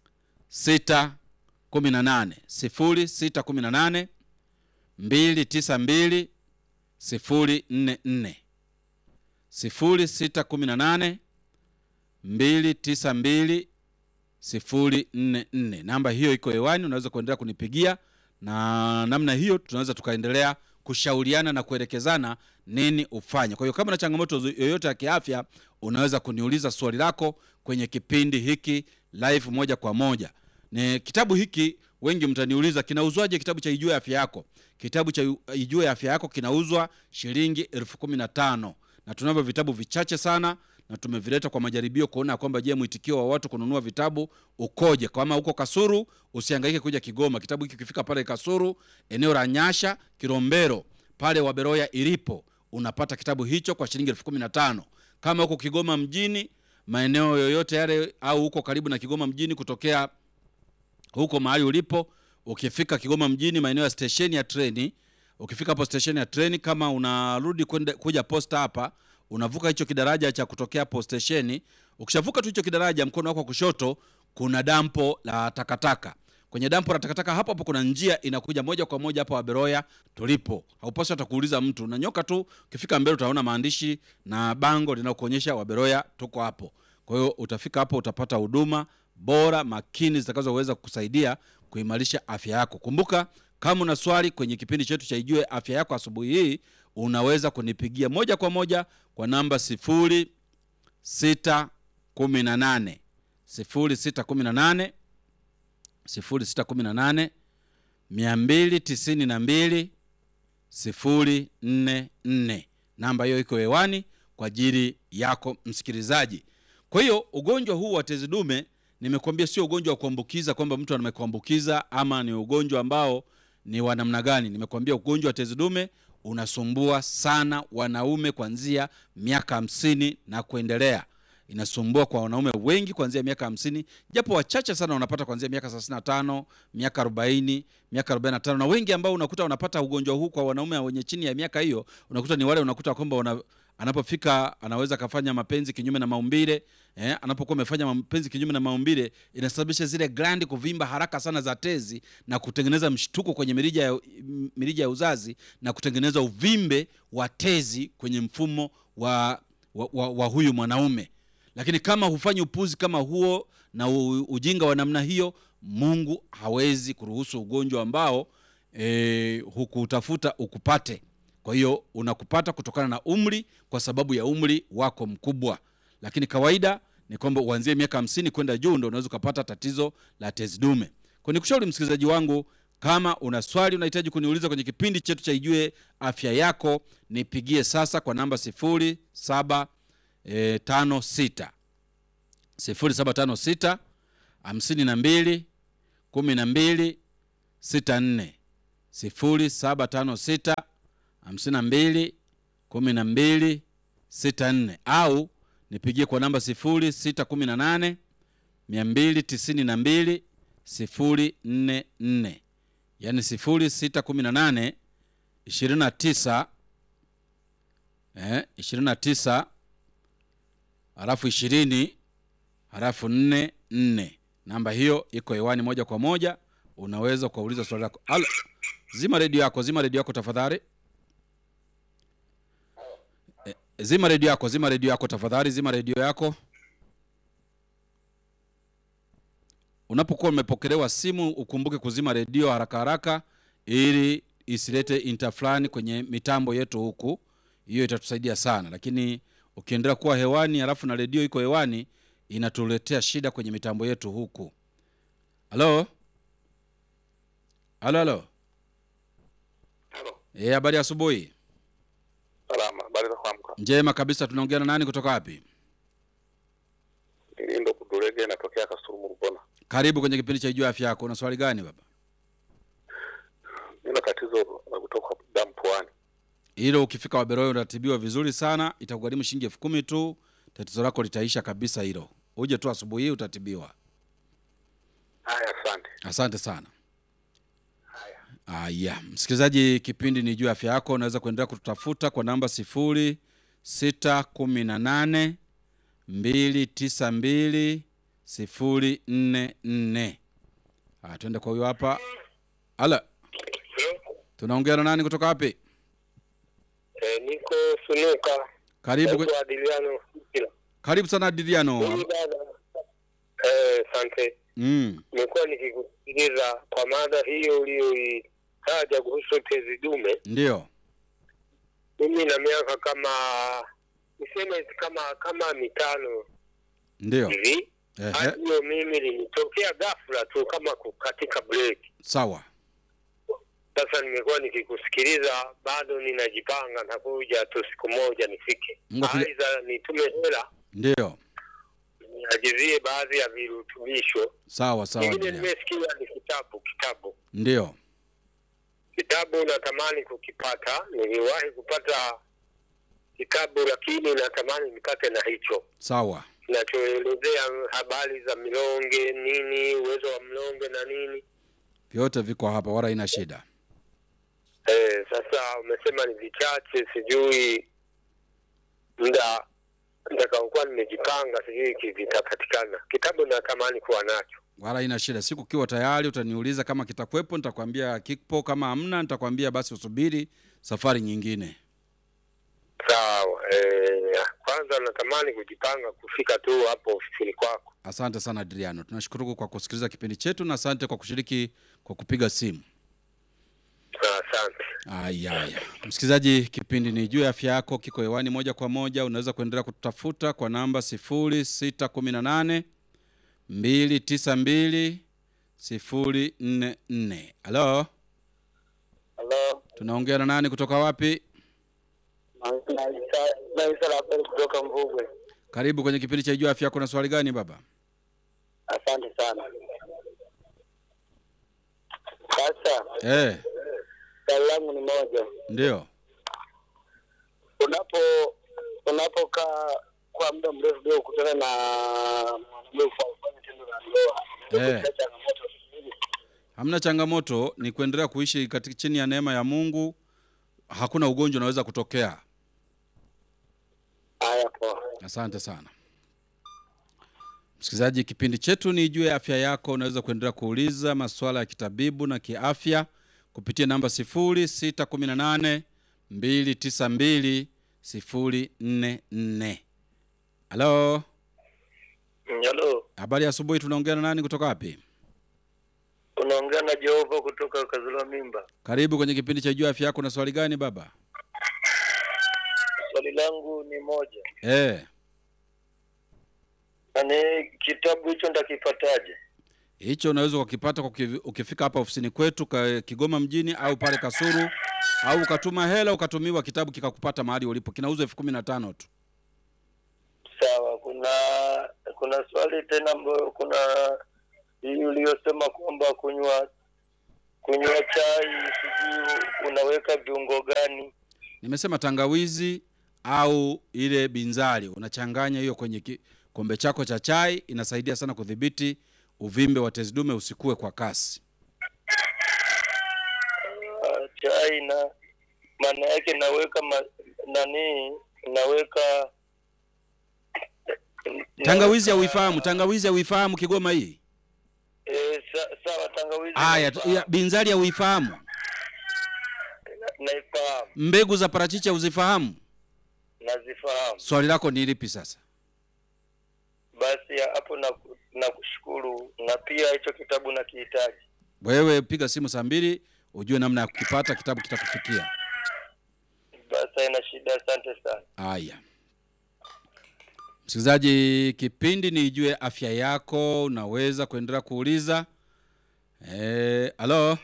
0618 292 044 0618 292 044. Namba hiyo iko hewani, unaweza kuendelea kunipigia na namna hiyo tunaweza tukaendelea kushauriana na kuelekezana nini ufanye. Kwa hiyo kama na changamoto yoyote ya kiafya, unaweza kuniuliza swali lako kwenye kipindi hiki live moja kwa moja. Ni kitabu hiki wengi mtaniuliza kinauzwaje? Kitabu cha Ijue Afya Yako, kitabu cha Ijue Afya Yako kinauzwa shilingi elfu kumi na tano na tunavyo vitabu vichache sana na tumevileta kwa majaribio kuona kwamba je, mwitikio wa watu kununua vitabu ukoje. Kama uko Kasuru, usihangaike kuja Kigoma. Kitabu hiki kifika pale Kasuru, eneo la Nyasha Kilombero, pale Waberoya ilipo, unapata kitabu hicho kwa shilingi elfu kumi na tano. Kama uko Kigoma mjini, maeneo yoyote yale, au uko karibu na Kigoma mjini, kutokea huko mahali ulipo, ukifika Kigoma mjini, maeneo ya stesheni ya treni, ukifika hapo stesheni ya treni, kama unarudi kwenda kuja posta hapa unavuka hicho kidaraja cha kutokea hapo stesheni. Ukishavuka tu hicho kidaraja, mkono wako wa kushoto kuna dampo la takataka. Kwenye dampo la takataka hapo hapo kuna njia inakuja moja kwa moja hapa Waberoya tulipo. Haupaswi hata kuuliza mtu, unanyoka tu, ukifika mbele utaona maandishi na bango linalokuonyesha Waberoya tuko hapo. Kwa hiyo utafika hapo, utapata huduma bora makini zitakazoweza kukusaidia kuimarisha afya yako. Kumbuka, kama una swali kwenye kipindi chetu cha Ijue Afya Yako asubuhi hii unaweza kunipigia moja kwa moja kwa namba sifuri sita kumi na nane sifuri sita kumi na nane sifuri sita kumi na nane mia mbili tisini na mbili sifuri nne nne. Namba hiyo iko hewani kwa ajili yako msikilizaji. Kwa hiyo ugonjwa huu wa tezi dume nimekuambia sio ugonjwa wa kuambukiza kwamba mtu amekuambukiza ama ni ugonjwa ambao ni wa namna gani. Nimekuambia ugonjwa wa tezi dume unasumbua sana wanaume kuanzia miaka hamsini na kuendelea. Inasumbua kwa wanaume wengi kuanzia miaka hamsini, japo wachache sana wanapata kuanzia miaka thelathini na tano, miaka arobaini, miaka arobaini na tano, na wengi ambao unakuta wanapata ugonjwa huu kwa wanaume wenye chini ya miaka hiyo, unakuta ni wale unakuta kwamba una, anapofika anaweza akafanya mapenzi kinyume na maumbile eh, anapokuwa amefanya mapenzi kinyume na maumbile inasababisha zile glandi kuvimba haraka sana za tezi na kutengeneza mshtuko kwenye mirija ya, mirija ya uzazi na kutengeneza uvimbe wa tezi kwenye mfumo wa, wa, wa, wa huyu mwanaume. Lakini kama hufanyi upuzi kama huo na u, ujinga wa namna hiyo, Mungu hawezi kuruhusu ugonjwa ambao e, hukutafuta ukupate. Kwa hiyo unakupata kutokana na umri, kwa sababu ya umri wako mkubwa. Lakini kawaida ni kwamba uanzie miaka hamsini kwenda juu ndo unaweza ukapata tatizo la tezi dume. Kwa nikushauri msikilizaji wangu, kama una swali unahitaji kuniuliza kwenye kipindi chetu cha Ijue Afya Yako, nipigie sasa kwa namba sifuri saba e, tano sita sifuri saba tano sita hamsini na mbili kumi na mbili sita nne sifuri saba tano sita hamsini na mbili kumi na mbili sita nne au nipigie kwa namba sifuri sita kumi na nane mia mbili tisini na mbili sifuri nne nne yaani sifuri sita kumi na nane ishirini na tisa eh, ishirini na tisa halafu ishirini halafu nne nne. Namba hiyo iko hewani moja kwa moja, unaweza ukauliza swali lako. Alo, zima redio yako, zima redio yako tafadhali. Eh, zima redio yako, zima redio yako tafadhali, zima redio yako. Unapokuwa umepokelewa simu, ukumbuke kuzima redio haraka haraka, ili isilete interflani kwenye mitambo yetu huku. Hiyo itatusaidia sana, lakini ukiendelea kuwa hewani halafu na redio iko hewani, inatuletea shida kwenye mitambo yetu huku. Halo, halo, halo. Halo, Eh, habari ya asubuhi. salama. Habari za kuamka? Njema kabisa. Tunaongea na nani kutoka wapi? Nilindo Kudulege, inatokea Kasulu Rubona. Karibu kwenye kipindi cha Ijua Afya Yako. Una swali gani baba? Nina tatizo la kutoka damu puani. Hilo ukifika Waberoyo utatibiwa vizuri sana, itakugharimu shilingi elfu kumi tu. Tatizo lako litaisha kabisa hilo. Uje tu asubuhi hii utatibiwa. Haya, asante. Asante sana. Haya, Aya, msikilizaji, kipindi ni juu ya afya yako. Unaweza kuendelea kututafuta kwa namba sifuri sita kumi na nane mbili tisa mbili sifuri nne nne. Aya, tuende kwa huyo hapa. Ala, tunaongea na nani kutoka wapi? Eh, niko Sunuka. Karibu, kwe- Naitwa Adiliano Kila. karibu sana Diliano. Mimi dada. Eh, asante. Mm, Nimekuwa nikikusikiliza kwa mada hiyo uliyoitaja kuhusu tezi dume. ndio Mimi na miaka kama niseme kama kama mitano ndio. hivi. Ehe, Hadi hiyo mimi linitokea ghafla tu kama kukatika break. sawa. Sasa nimekuwa nikikusikiliza, bado ninajipanga na kuja tu siku moja nifike, Mungu akija- aidha nitume hela Ndio, niagizie baadhi ya virutubisho. sawa sawa. Kingine Diliano. nimesikia ni kitabu, kitabu, Ndio, kitabu natamani kukipata. Niliwahi kupata kitabu, lakini natamani nipate na hicho sawa. kinachoelezea habari za milonge, nini uwezo wa mlonge na nini. Vyote viko hapa, wala ina shida. Eh, sasa umesema ni vichache, sijui muda nitakaokuwa nimejipanga, sijui ki- vitapatikana. Kitabu natamani kuwa nacho. wala ina shida. Siku kiwa tayari utaniuliza kama kitakuwepo, nitakwambia kipo. Kama hamna, nitakwambia basi usubiri safari nyingine. Sawa. Eh, kwanza natamani kujipanga kufika tu hapo ofisini kwako. Asante sana Adriano, tunashukuru kwa kusikiliza kipindi chetu na asante kwa kushiriki kwa kupiga simu. Asante. Aya, aya. Msikilizaji, kipindi ni juu ya afya yako, kiko hewani moja kwa moja. Unaweza kuendelea kututafuta kwa namba sifuri sita kumi na nane mbili tisa mbili sifuri nne nne. Halo, Halo, tunaongea na nani kutoka wapi? naisa Rapeli kutoka Mvugwe. Karibu kwenye kipindi cha juu ya afya yako. Na swali gani baba? Asante sana. Sasa Eh, swali langu ni moja, ndio unapo unapokaa kwa muda mrefu bila kukutana na mwanaume kwa kufanya tendo la ndoa, Eh. kuna changamoto nyingi. hamna changamoto, ni kuendelea kuishi katika chini ya neema ya Mungu. Hakuna ugonjwa unaweza kutokea. Haya, poa. Asante sana msikilizaji, kipindi chetu ni juu ya afya yako. Unaweza kuendelea kuuliza masuala ya kitabibu na kiafya kupitia namba 0618 292 044. Halo, Halo, habari ya asubuhi. Tunaongea na nani kutoka wapi? unaongea na Jehova kutoka Kazula Mimba. Karibu kwenye kipindi cha juu ya afya yako. Na swali gani baba? Swali langu ni moja, Eh, Yaani kitabu hicho ndakipataje? hicho unaweza ukakipata kwa uki- ukifika hapa ofisini kwetu ka, Kigoma mjini au pale Kasuru au ukatuma hela ukatumiwa kitabu kikakupata mahali ulipo. Kinauzwa elfu kumi na tano tu. Sawa, kuna kuna swali tena ambayo kuna hii uliyosema kwamba kunywa kunywa chai sijui unaweka viungo gani? Nimesema tangawizi au ile binzari, unachanganya hiyo kwenye kikombe chako cha chai, inasaidia sana kudhibiti uvimbe wa tezi dume usikue kwa kasi. Ah, chai na maana yake naweka ma, nani naweka Tangawizi naweka- hauifahamu? Tangawizi hauifahamu Kigoma hii? Eh, sa, sawa tangawizi Aya, naifahamu. ya- binzari hauifahamu? Na- naifahamu Mbegu za parachichi hauzifahamu? nazifahamu. Swali lako ni lipi sasa? Basi ya hapo na nakushukuru, na pia hicho kitabu nakihitaji. Wewe piga simu saa mbili ujue namna ya kukipata, kitabu kitakufikia. Basi haina shida, asante sana. Haya, msikilizaji, kipindi ni Ijue Afya Yako. Unaweza kuendelea kuuliza. Eh, halo,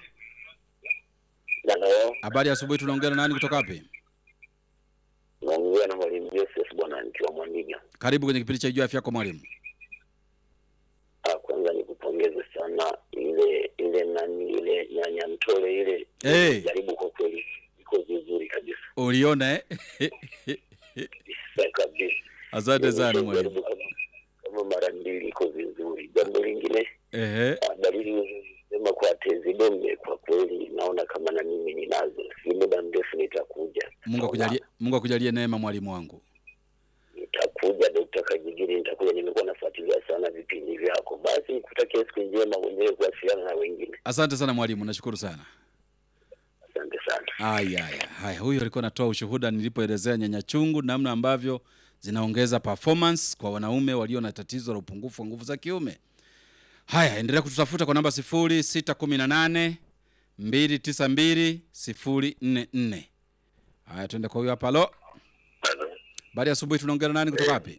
Halo, habari ya asubuhi. Tunaongea na nani kutoka wapi? naongea na mwalimu Joseph bwana, nikiwa Mwandiga. Karibu kwenye kipindi cha Ijue Afya Yako mwalimu. Ah, kwanza nikupongeze sana ile ile nani ile nyanya mtole ile Eh. jaribu kwa kweli iko vizuri kabisa Uliona eh? Sa- kabisa. Asante sana Jaribu mwalimu. kama, kama mara mbili iko vizuri. Jambo lingine Ehe, ah, dalili sema kwa tezi dume, kwa kweli naona kama na mimi ninazo, si muda mrefu nitakuja. Mungu akujalie, Mungu akujalie neema mwalimu wangu. Nitakuja Dokta Kajigiri, nitakuja. Nimekuwa nafuatilia sana vipindi vyako. Basi nikutakia siku njema, mwenyewe kuwasiliana na wengine. Asante sana mwalimu, nashukuru sana. Asante sana. Haya, haya, haya. Huyo alikuwa anatoa ushuhuda nilipoelezea nyanya chungu, namna ambavyo zinaongeza performance kwa wanaume walio na tatizo la upungufu wa nguvu za kiume. Haya, endelea kututafuta kwa namba 0618 292 044. Haya, tuende kwa huyo hapa. Halo, baada ya asubuhi, tunaongea na nani kutoka wapi?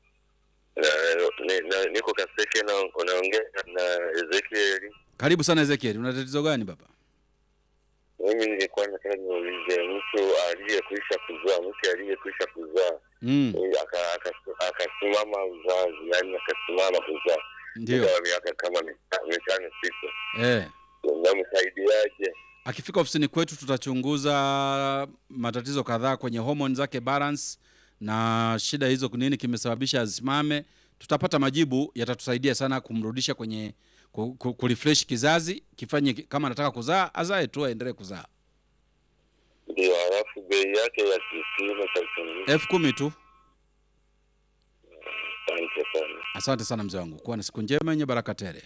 Niko Kaseke na unaongea na Ezekieli. Karibu sana Ezekiel, una tatizo gani baba? Mimi nilikuwa nataka niulize mtu aliyekwisha kuzaa, mtu aliyekwisha kuzaa Mm, eh, aka- aka- akasimama uzazi, yani akasimama kuzaa ndio. muda wa miaka kama mita- mitano sita, Eh. namsaidiaje? akifika ofisini kwetu tutachunguza matatizo kadhaa kwenye homoni zake balance na shida hizo nini kimesababisha asimame tutapata majibu yatatusaidia sana kumrudisha kwenye ku- ku- kurefresh kizazi kifanye ki- kama anataka kuzaa azae tu aendelee kuzaa Ndio, halafu bei yake ya kipimo cha uchunguzi. elfu kumi tu Asante sana. asante sana mzee wangu kuwa na siku njema yenye baraka tele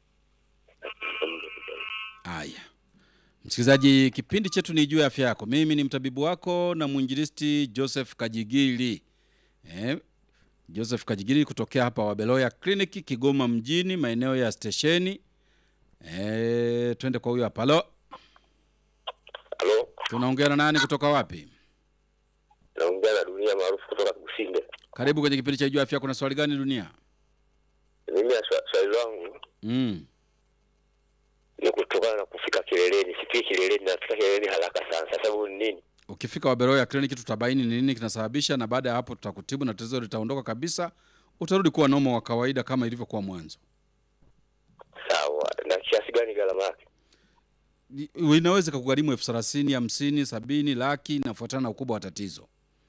haya msikilizaji kipindi chetu ni juu ya afya yako mimi ni mtabibu wako na mwinjilisti joseph kajigili eh, joseph kajigili kutokea hapa wabeloya kliniki kigoma mjini maeneo ya stesheni eh, twende kwa huyo hapa halo Halo, tunaongea na nani kutoka wapi naongea na dunia maarufu kutoka Kusinde. karibu kwenye kipindi cha juu ya afya kuna swali gani dunia Mimi ya swa- swali langu mm. ni kutokana na kufika kileleni. Sifiki kileleni, nafika kileleni haraka sana. Sasa sababu ni nini? ukifika waberoya kliniki tutabaini ni nini kinasababisha na baada ya hapo tutakutibu na tatizo litaondoka kabisa utarudi kuwa nomo wa kawaida kama ilivyokuwa mwanzo Sawa, na kiasi gani gharama yake? Ni- inaweza kakugharimu elfu thelathini hamsini sabini laki inafuatana na ukubwa wa tatizo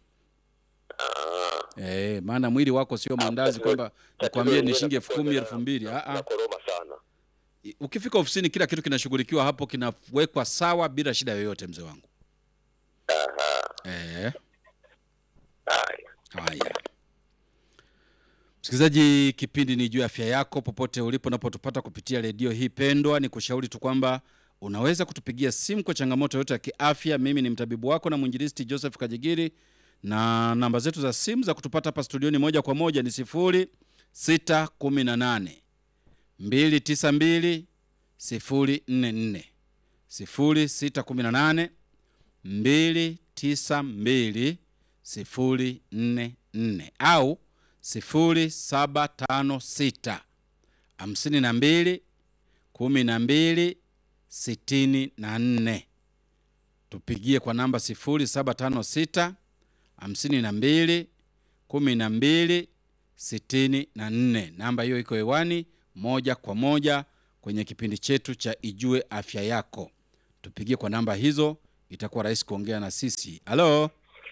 Ah, e, maana mwili wako sio mandazi tatizo- kwamba tatizo nikwambie ni lenyewe shilingi elfu linakuwa kumi na- elfu mbili Ah, ah. nakoroma sana. ukifika ofisini kila kitu kinashughulikiwa hapo kinawekwa sawa bila shida yoyote mzee wangu Aha, e, haya. haya msikilizaji kipindi ni juu ya afya yako popote ulipo unapotupata kupitia redio hii pendwa ni kushauri tu kwamba unaweza kutupigia simu kwa changamoto yote ya kiafya mimi ni mtabibu wako na mwinjilisti joseph kajigiri na namba zetu za simu za kutupata hapa studioni moja kwa moja ni sifuri sita kumi na nane mbili tisa mbili sifuri nne nne sifuri sita kumi na nane mbili tisa mbili sifuri nne nne au 0756 hamsini na mbili kumi na mbili sitini na nne. Tupigie kwa namba 0756 hamsini na mbili kumi na mbili sitini na nne. Namba hiyo iko hewani moja kwa moja kwenye kipindi chetu cha Ijue Afya Yako. Tupigie kwa namba hizo, itakuwa rahisi kuongea na sisi. Halo,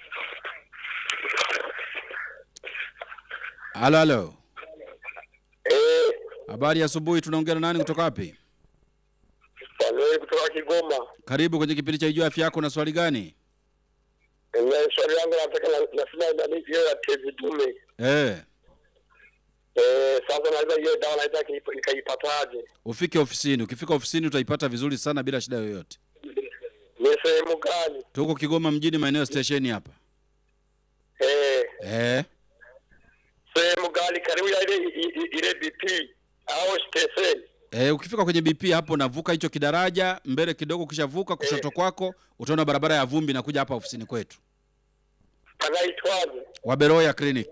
halo, halo. Eh, Habari ya asubuhi, tunaongea na nani kutoka wapi? Samuel kutoka Kigoma. Karibu kwenye kipindi cha Ijue Afya Yako. Na swali gani? Na swali langu nataka na- nasema nani hiyo ya tezi dume. Eh, Eh, sasa naweza hiyo dawa naweza nikaipa- nikaipataje? ufike ofisini. Ukifika ofisini utaipata vizuri sana bila shida yoyote. Ni sehemu gani? Tuko Kigoma mjini, maeneo ya stesheni hapa. Eh, Eh, sehemu gani karibu ya ile i- i- ile BP au station? eh, ukifika kwenye BP hapo navuka hicho kidaraja mbele kidogo, ukishavuka kushoto kwako utaona barabara ya vumbi nakuja hapa ofisini kwetu, Panaitwaje? Waberoya Clinic.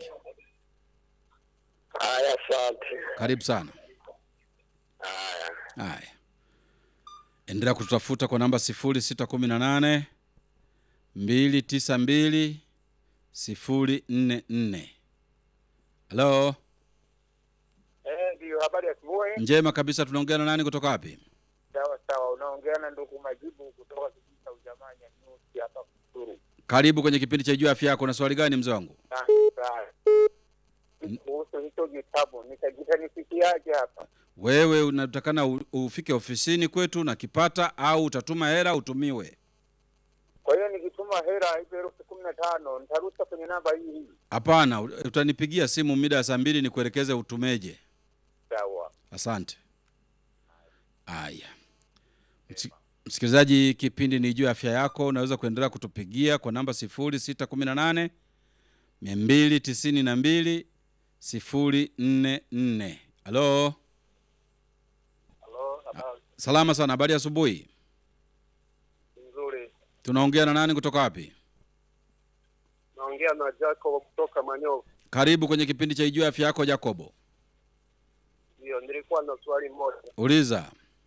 Haya, asante. Karibu sana. Haya. Haya, endelea kututafuta kwa namba 0618 292 044. Halo, Eh, ndio habari ya asubuhi. njema kabisa. Tunaongea na nani kutoka wapi? Sawa sawa, unaongea na ndugu Majibu kutoka kijiji cha Ujamanya Nyusi hapa Kusuru. Karibu kwenye kipindi cha Jua Afya Yako. Na swali gani mzee wangu? Sasa kuhusu hicho kitabu nitakitanifikiaje hapa? Wewe unatakana u- ufike ofisini kwetu na kipata, au utatuma hela utumiwe? Kwa hiyo nikituma hela hizo elfu kumi na tano nitarusha kwenye namba hii hii. Hapana, u- utanipigia simu mida ya saa mbili nikuelekeze utumeje. Sawa. Asante. Haya, Msi- msikilizaji, kipindi ni juu ya afya yako. Unaweza kuendelea kutupigia kwa namba 0618 292 044. Halo, Halo, habari salama sana. Habari ya asubuhi. nzuri. Tunaongea na nani kutoka wapi? Naongea na Jacob kutoka Manyovu. Karibu kwenye kipindi cha Ijua Afya Yako, Jacobo. Ndio, nilikuwa na swali moja. Uliza.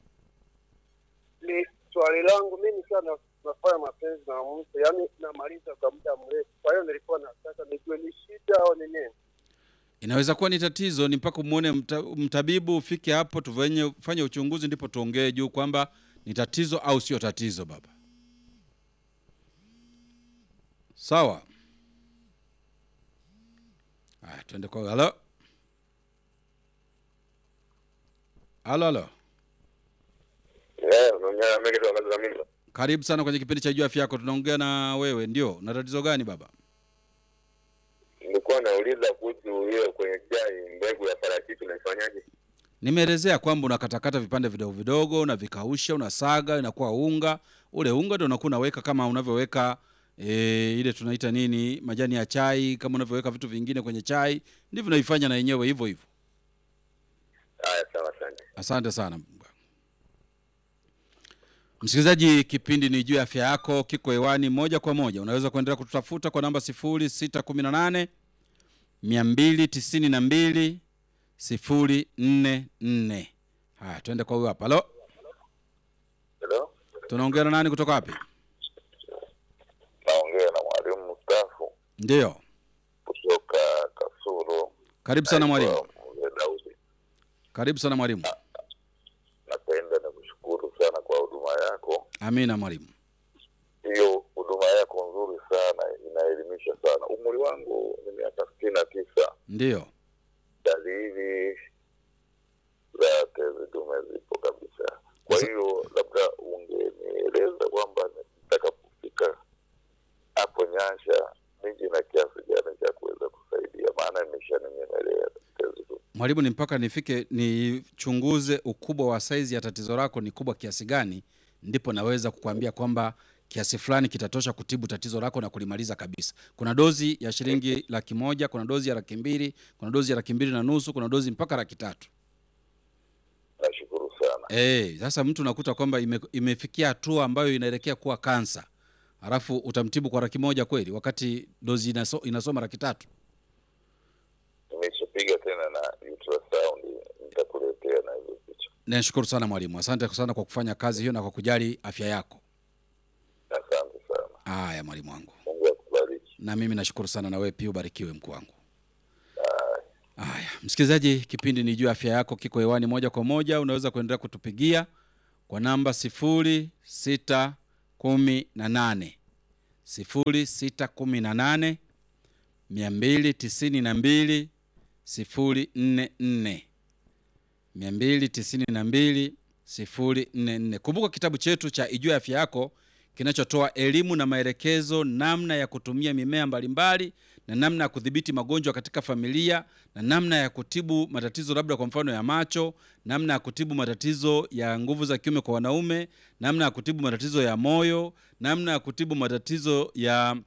Ni swali langu mimi nikiwa na, nafanya mapenzi na mtu, yaani namaliza kwa muda mrefu. Kwa hiyo nilikuwa nataka nijue ni shida au ni nini? Inaweza kuwa ni tatizo, ni mpaka umwone mta, mtabibu, ufike hapo tufanye fanye uchunguzi, ndipo tuongee juu kwamba ni tatizo au sio tatizo. Baba, sawa. Haya, tuende kwa halo, halo, halo. Eh, unaongea na mimi kutoka Zamimba. Karibu sana kwenye kipindi cha Jua Afya Yako. Tunaongea na wewe, ndio. Na tatizo gani baba? Nilikuwa nauliza kuhusu hiyo kwenye chai, mbegu ya parachichi unaifanyaje? Nimeelezea kwamba unakatakata vipande vidogo vidogo, unavikausha, unasaga, inakuwa unga. Ule unga ndio unakuwa unaweka kama unavyoweka e, ile tunaita nini, majani ya chai, kama unavyoweka vitu vingine kwenye chai, ndivyo unaifanya na yenyewe hivyo hivyo. Haya, sawa, asante. Asante sana msikilizaji, kipindi ni juu ya afya yako, kiko hewani moja kwa moja. Unaweza kuendelea kututafuta kwa namba 0618 292 044. Haya, tuende kwa huyo hapa. Halo, Hello? tunaongea na nani kutoka wapi? Naongea na mwalimu mstaafu Ndiyo, kutoka Kasulu. karibu sana mwalimu. Naitwa Mzee Daudi. Karibu sana mwalimu. Napenda na kushukuru sana kwa huduma yako. Amina mwalimu. Hiyo huduma yako nzuri sana, inaelimisha sana. Umri wangu ni miaka sitini na tisa. Ndiyo, Dalili za tezi dume zipo kabisa. Kwa Sasa- hiyo labda ungenieleza kwamba nitakapofika hapo Nyansha niji na kiasi gani cha kuweza kusaidia, maana imeshaninyemelea tezi dume. mwalimu, ni mpaka nifike nichunguze ukubwa wa saizi ya tatizo lako ni kubwa kiasi gani, ndipo naweza kukuambia kwamba kiasi fulani kitatosha kutibu tatizo lako na kulimaliza kabisa. Kuna dozi ya shilingi laki moja, kuna dozi ya laki mbili, kuna dozi ya laki mbili na nusu, kuna dozi mpaka laki tatu. Nashukuru sana. Eh, sasa mtu unakuta kwamba ime, imefikia hatua ambayo inaelekea kuwa kansa, alafu utamtibu kwa laki moja kweli, wakati dozi inaso, inasoma laki tatu? ultrasound nitakuletea na hizo picha. nashukuru sana mwalimu asante sana kwa kufanya kazi hiyo na kwa kujali afya yako Asante sana, haya mwalimu wangu Mungu akubariki. na mimi nashukuru sana na wewe pia ubarikiwe mkuu wangu haya msikilizaji kipindi ni juu ya afya yako kiko hewani moja kwa moja unaweza kuendelea kutupigia kwa namba sifuri sita kumi na nane sifuri sita kumi na nane mia mbili tisini na mbili sifuri nne nne mia mbili tisini na mbili sifuri nne nne kumbuka kitabu chetu cha ijua afya yako kinachotoa elimu na maelekezo namna ya kutumia mimea mbalimbali na namna ya kudhibiti magonjwa katika familia na namna ya kutibu matatizo labda kwa mfano ya macho namna ya kutibu matatizo ya nguvu za kiume kwa wanaume namna ya kutibu matatizo ya moyo namna ya kutibu matatizo ya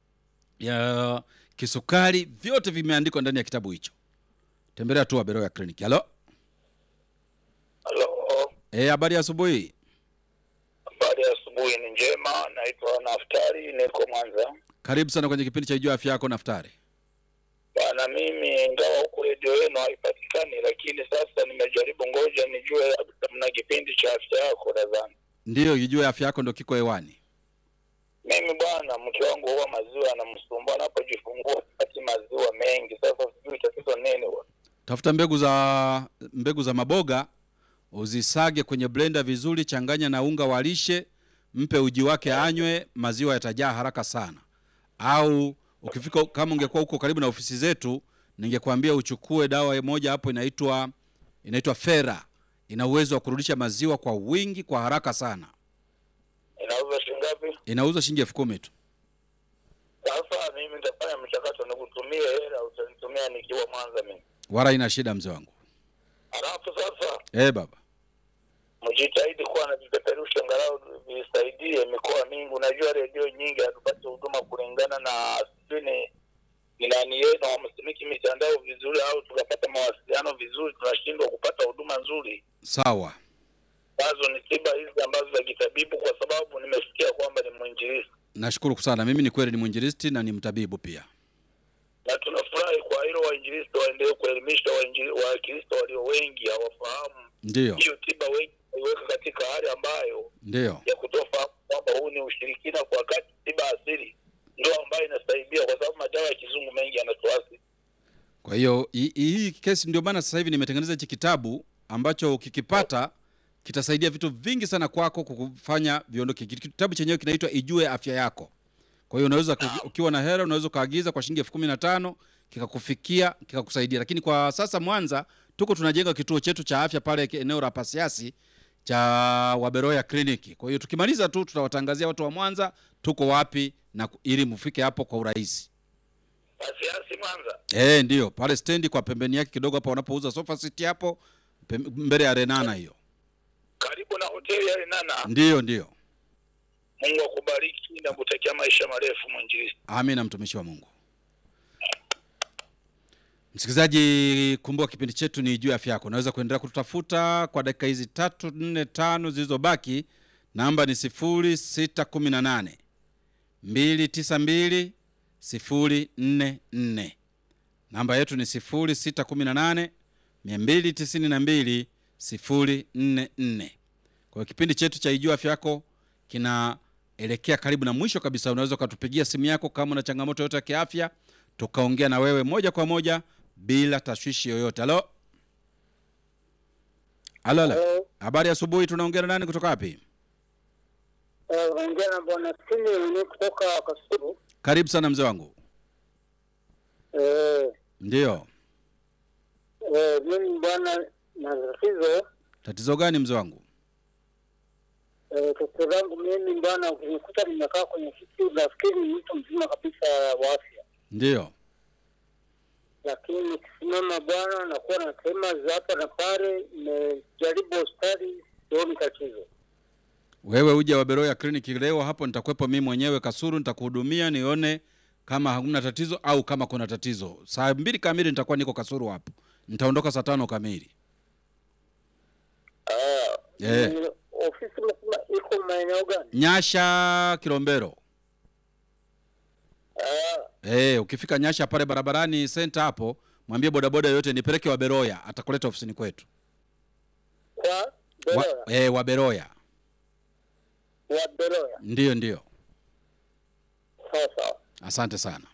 ya kisukari vyote vimeandikwa ndani ya kitabu hicho tembelea tu Waberoya kliniki halo Halo, Eh, habari ya asubuhi habari ya asubuhi ni njema. Naitwa Naftari, niko Mwanza karibu sana kwenye kipindi cha ijua afya yako naftari bana. Mimi ingawa huku redio yenu haipatikani, lakini sasa nimejaribu, ngoja nijue labda mna kipindi cha afya yako. Nadhani ndiyo ijue afya yako ndo kiko hewani mimi bwana, mke wangu huwa maziwa yanamsumbua, anapojifungua pati maziwa mengi. Sasa sijui tatizo nini bwana. tafuta mbegu za mbegu za maboga uzisage kwenye blender vizuri changanya na unga wa lishe mpe uji wake anywe maziwa yatajaa haraka sana au ukifika kama ungekuwa huko karibu na ofisi zetu ningekwambia uchukue dawa moja hapo inaitwa inaitwa fera ina uwezo wa kurudisha maziwa kwa wingi kwa haraka sana Inauza shilingi ngapi? inauzwa shilingi elfu kumi tu Sasa mimi nitafanya mchakato, nikutumie hela, utanitumia nikiwa Mwanza mimi. wala ina shida mzee wangu Halafu sasa eh baba mjitahidi kuwa na vipeperusho angalau visaidie mikoa mingi. Unajua redio nyingi hatupati huduma kulingana na sijui ni ni nani yenu wamsimiki mitandao vizuri, au tukapata mawasiliano vizuri, tunashindwa kupata huduma nzuri. sawa Nazo ni tiba hizi ambazo za kitabibu, kwa sababu nimesikia kwamba ni mwinjilisti nashukuru sana mimi ni kweli ni mwinjilisti na ni mtabibu pia na tunafurahi kwa hilo. Wainjilisti waendelee kuelimisha wainjili- Wakristo walio wengi hawafahamu ndiyo hiyo tiba, wengi waiweka katika hali ambayo ndiyo ya kutofahamu kwamba huu ni ushirikina, kwa wakati tiba asili ndio ambayo inasaidia, kwa sababu madawa ya kizungu mengi yanatuasi. kwa hiyo hii- hii kesi ndio maana sasa hivi nimetengeneza hichi kitabu ambacho ukikipata kitasaidia vitu vingi sana kwako kukufanya viondoke Ki- kitabu chenyewe kinaitwa ijue afya yako kwa hiyo unaweza ku- ukiwa na hela unaweza ukaagiza kwa shilingi elfu kumi na tano kikakufikia kikakusaidia lakini kwa sasa mwanza tuko tunajenga kituo chetu cha afya pale eneo la pasiasi cha waberoya kliniki kwa hiyo tukimaliza tu tutawatangazia watu wa mwanza tuko wapi na ku- ili mfike hapo kwa urahisi Pasiasi Mwanza, Eh, ndio pale stendi kwa pembeni yake kidogo hapo wanapouza sofa seat hapo pem- mbele ya Renana hiyo. karibu na hoteli ya Renana. Ndiyo, ndiyo. Mungu akubariki na kutakia maisha marefu mwinjilisti. Amina, mtumishi wa Mungu. Msikilizaji, kumbuka kipindi chetu ni juu ya afya yako. Unaweza kuendelea kututafuta kwa dakika hizi tatu nne tano zilizobaki. Namba ni sifuri sita kumi na nane mbili tisa mbili sifuri nne nne. Namba yetu ni sifuri sita kumi na nane mia mbili tisini na mbili sifuri nne nne. Kwa hiyo kipindi chetu cha Ijua Afya Yako kinaelekea karibu na mwisho kabisa. Unaweza ukatupigia simu yako kama una changamoto yoyote ya kiafya, tukaongea na wewe moja kwa moja bila tashwishi yoyote. Halo, halo, halo. Hello. Habari ya asubuhi. Tunaongea na nani kutoka wapi? Eh, unaongea na bwana Simeoni kutoka Kasulu. Karibu sana mzee wangu. Eh, Ndiyo, eh, mimi bwana na tatizo tatizo gani mzee wangu? eh, tatizo langu mimi bwana, ukinikuta nimekaa kwenye kiti, nafikiri ni mtu mzima kabisa wa afya, Ndiyo, lakini nikisimama bwana, nakuwa na tema za hapa na pale. Nimejaribu hospitali, sioni tatizo. wewe uje Waberoya kliniki leo hapo, nitakuwepo mimi mwenyewe Kasuru, nitakuhudumia nione kama hakuna tatizo au kama kuna tatizo. Saa mbili kamili nitakuwa niko Kasuru hapo, nitaondoka saa tano kamili. Ah, Eh. ni ofisi msema iko maeneo gani? Nyasha Kilombero. Ah, Eh, ukifika Nyasha pale barabarani senta hapo, mwambie bodaboda yoyote nipeleke Waberoya, atakuleta ofisini kwetu Kwa wa, Beroya, eh, Waberoya. wa Beroya. Ndiyo, ndiyo. Sawa sawa. Asante sana.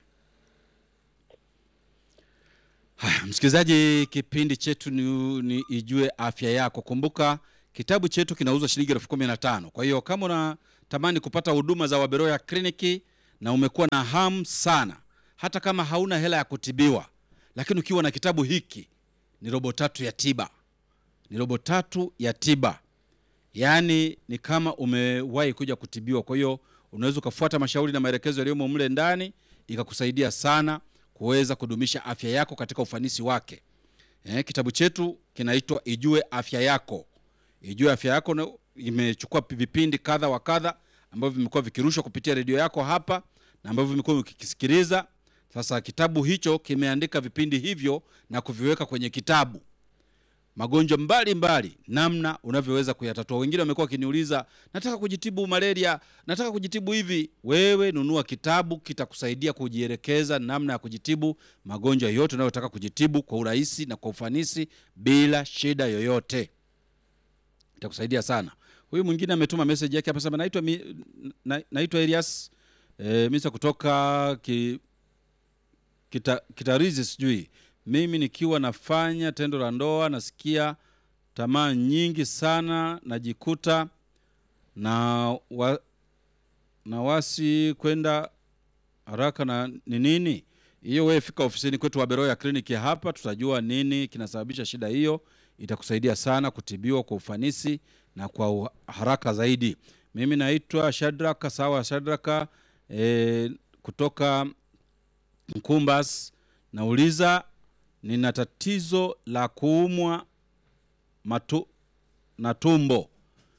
Haya, msikilizaji, kipindi chetu ni, ni Ijue Afya Yako. Kumbuka kitabu chetu kinauzwa shilingi elfu kumi na tano. Kwa hiyo kama unatamani kupata huduma za Waberoya kliniki na umekuwa na hamu sana, hata kama hauna hela ya kutibiwa, lakini ukiwa na kitabu hiki, ni robo tatu ya tiba, ni robo tatu ya tiba yaani ni kama umewahi kuja kutibiwa. Kwa hiyo unaweza ukafuata mashauri na maelekezo yaliyomo mle ndani, ikakusaidia sana kuweza kudumisha afya yako katika ufanisi wake. Eh, kitabu chetu kinaitwa Ijue Afya Yako. Ijue Afya Yako na- imechukua vipindi kadha wa kadha ambavyo vimekuwa vikirushwa kupitia redio yako hapa na ambavyo vimekuwa ukikisikiliza. Sasa kitabu hicho kimeandika vipindi hivyo na kuviweka kwenye kitabu magonjwa mbalimbali namna unavyoweza kuyatatua. Wengine wamekuwa wakiniuliza, nataka kujitibu malaria, nataka kujitibu hivi. Wewe nunua kitabu, kitakusaidia kujielekeza namna ya kujitibu magonjwa yote unayotaka kujitibu kwa urahisi na kwa ufanisi bila shida yoyote. Itakusaidia sana. Huyu mwingine ametuma message yake hapa, sema naitwa mi, na, naitwa Elias e, Misa kutoka ki, kita, kitarizi sijui mimi nikiwa nafanya tendo la ndoa nasikia tamaa nyingi sana najikuta na wa, na wasi kwenda haraka na ni nini hiyo wewe fika ofisini kwetu Waberoya kliniki ya hapa tutajua nini kinasababisha shida hiyo itakusaidia sana kutibiwa kwa ufanisi na kwa u- haraka zaidi mimi naitwa Shadraka sawa Shadraka e, kutoka Mkumbas nauliza nina tatizo la kuumwa matu, na tumbo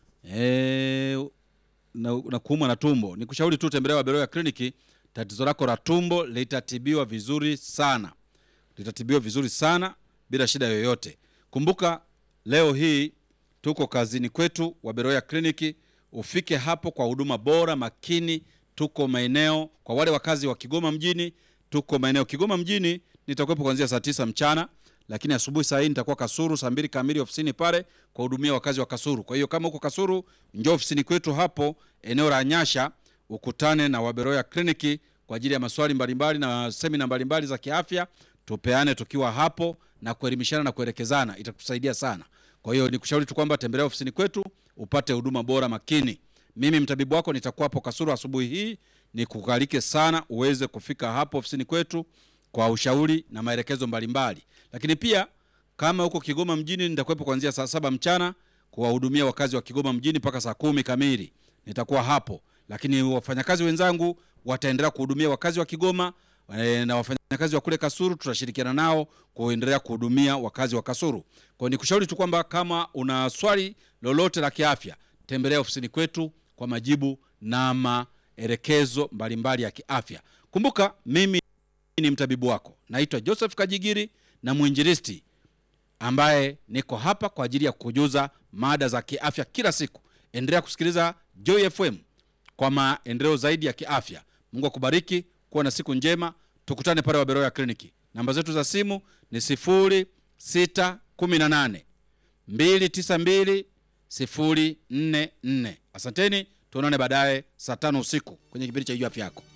e, na, na kuumwa na tumbo nikushauri tu tembelea Waberoya kliniki tatizo lako la tumbo litatibiwa vizuri sana litatibiwa vizuri sana bila shida yoyote kumbuka leo hii tuko kazini kwetu Waberoya kliniki ufike hapo kwa huduma bora makini tuko maeneo kwa wale wakazi wa Kigoma mjini tuko maeneo Kigoma mjini nitakuwepo kuanzia saa tisa mchana lakini asubuhi saa hii nitakuwa Kasuru saa mbili kamili ofisini pale kwa hudumia wakazi wa Kasuru. Kwa hiyo kama uko Kasuru, njoo ofisini kwetu hapo eneo la Nyasha ukutane na Waberoya kliniki kwa ajili ya maswali mbalimbali na semina mbalimbali za kiafya, tupeane tukiwa hapo na kuelimishana na kuelekezana, itakusaidia sana. Kwa hiyo nikushauri tu kwamba tembelea ofisini kwetu upate huduma bora makini. Mimi mtabibu wako nitakuwa hapo Kasuru asubuhi hii, nikukalike sana uweze kufika hapo ofisini kwetu kwa ushauri na maelekezo mbalimbali. Lakini pia kama huko Kigoma mjini, nitakuwepo kuanzia saa saba mchana kuwahudumia wakazi wa Kigoma mjini mpaka saa kumi kamili nitakuwa hapo, lakini wafanyakazi wenzangu wataendelea kuhudumia wakazi wa Kigoma e, na wafanyakazi wa kule Kasuru tutashirikiana nao kuendelea kuhudumia wakazi wa Kasuru. Kwa hiyo nikushauri tu kwamba kama una swali lolote la kiafya, tembelea ofisini kwetu kwa majibu na maelekezo mbalimbali ya kiafya. Kumbuka mimi ni mtabibu wako, naitwa Joseph Kajigiri na mwinjilisti ambaye niko hapa kwa ajili ya kukujuza mada za kiafya kila siku. Endelea kusikiliza Joy FM kwa maendeleo zaidi ya kiafya. Mungu akubariki, kuwa na siku njema. Tukutane pale Waberoya Kliniki. Namba zetu za simu ni 0618 292 044. Asanteni, tuonane baadaye saa tano usiku kwenye kipindi cha Jua Afya Yako.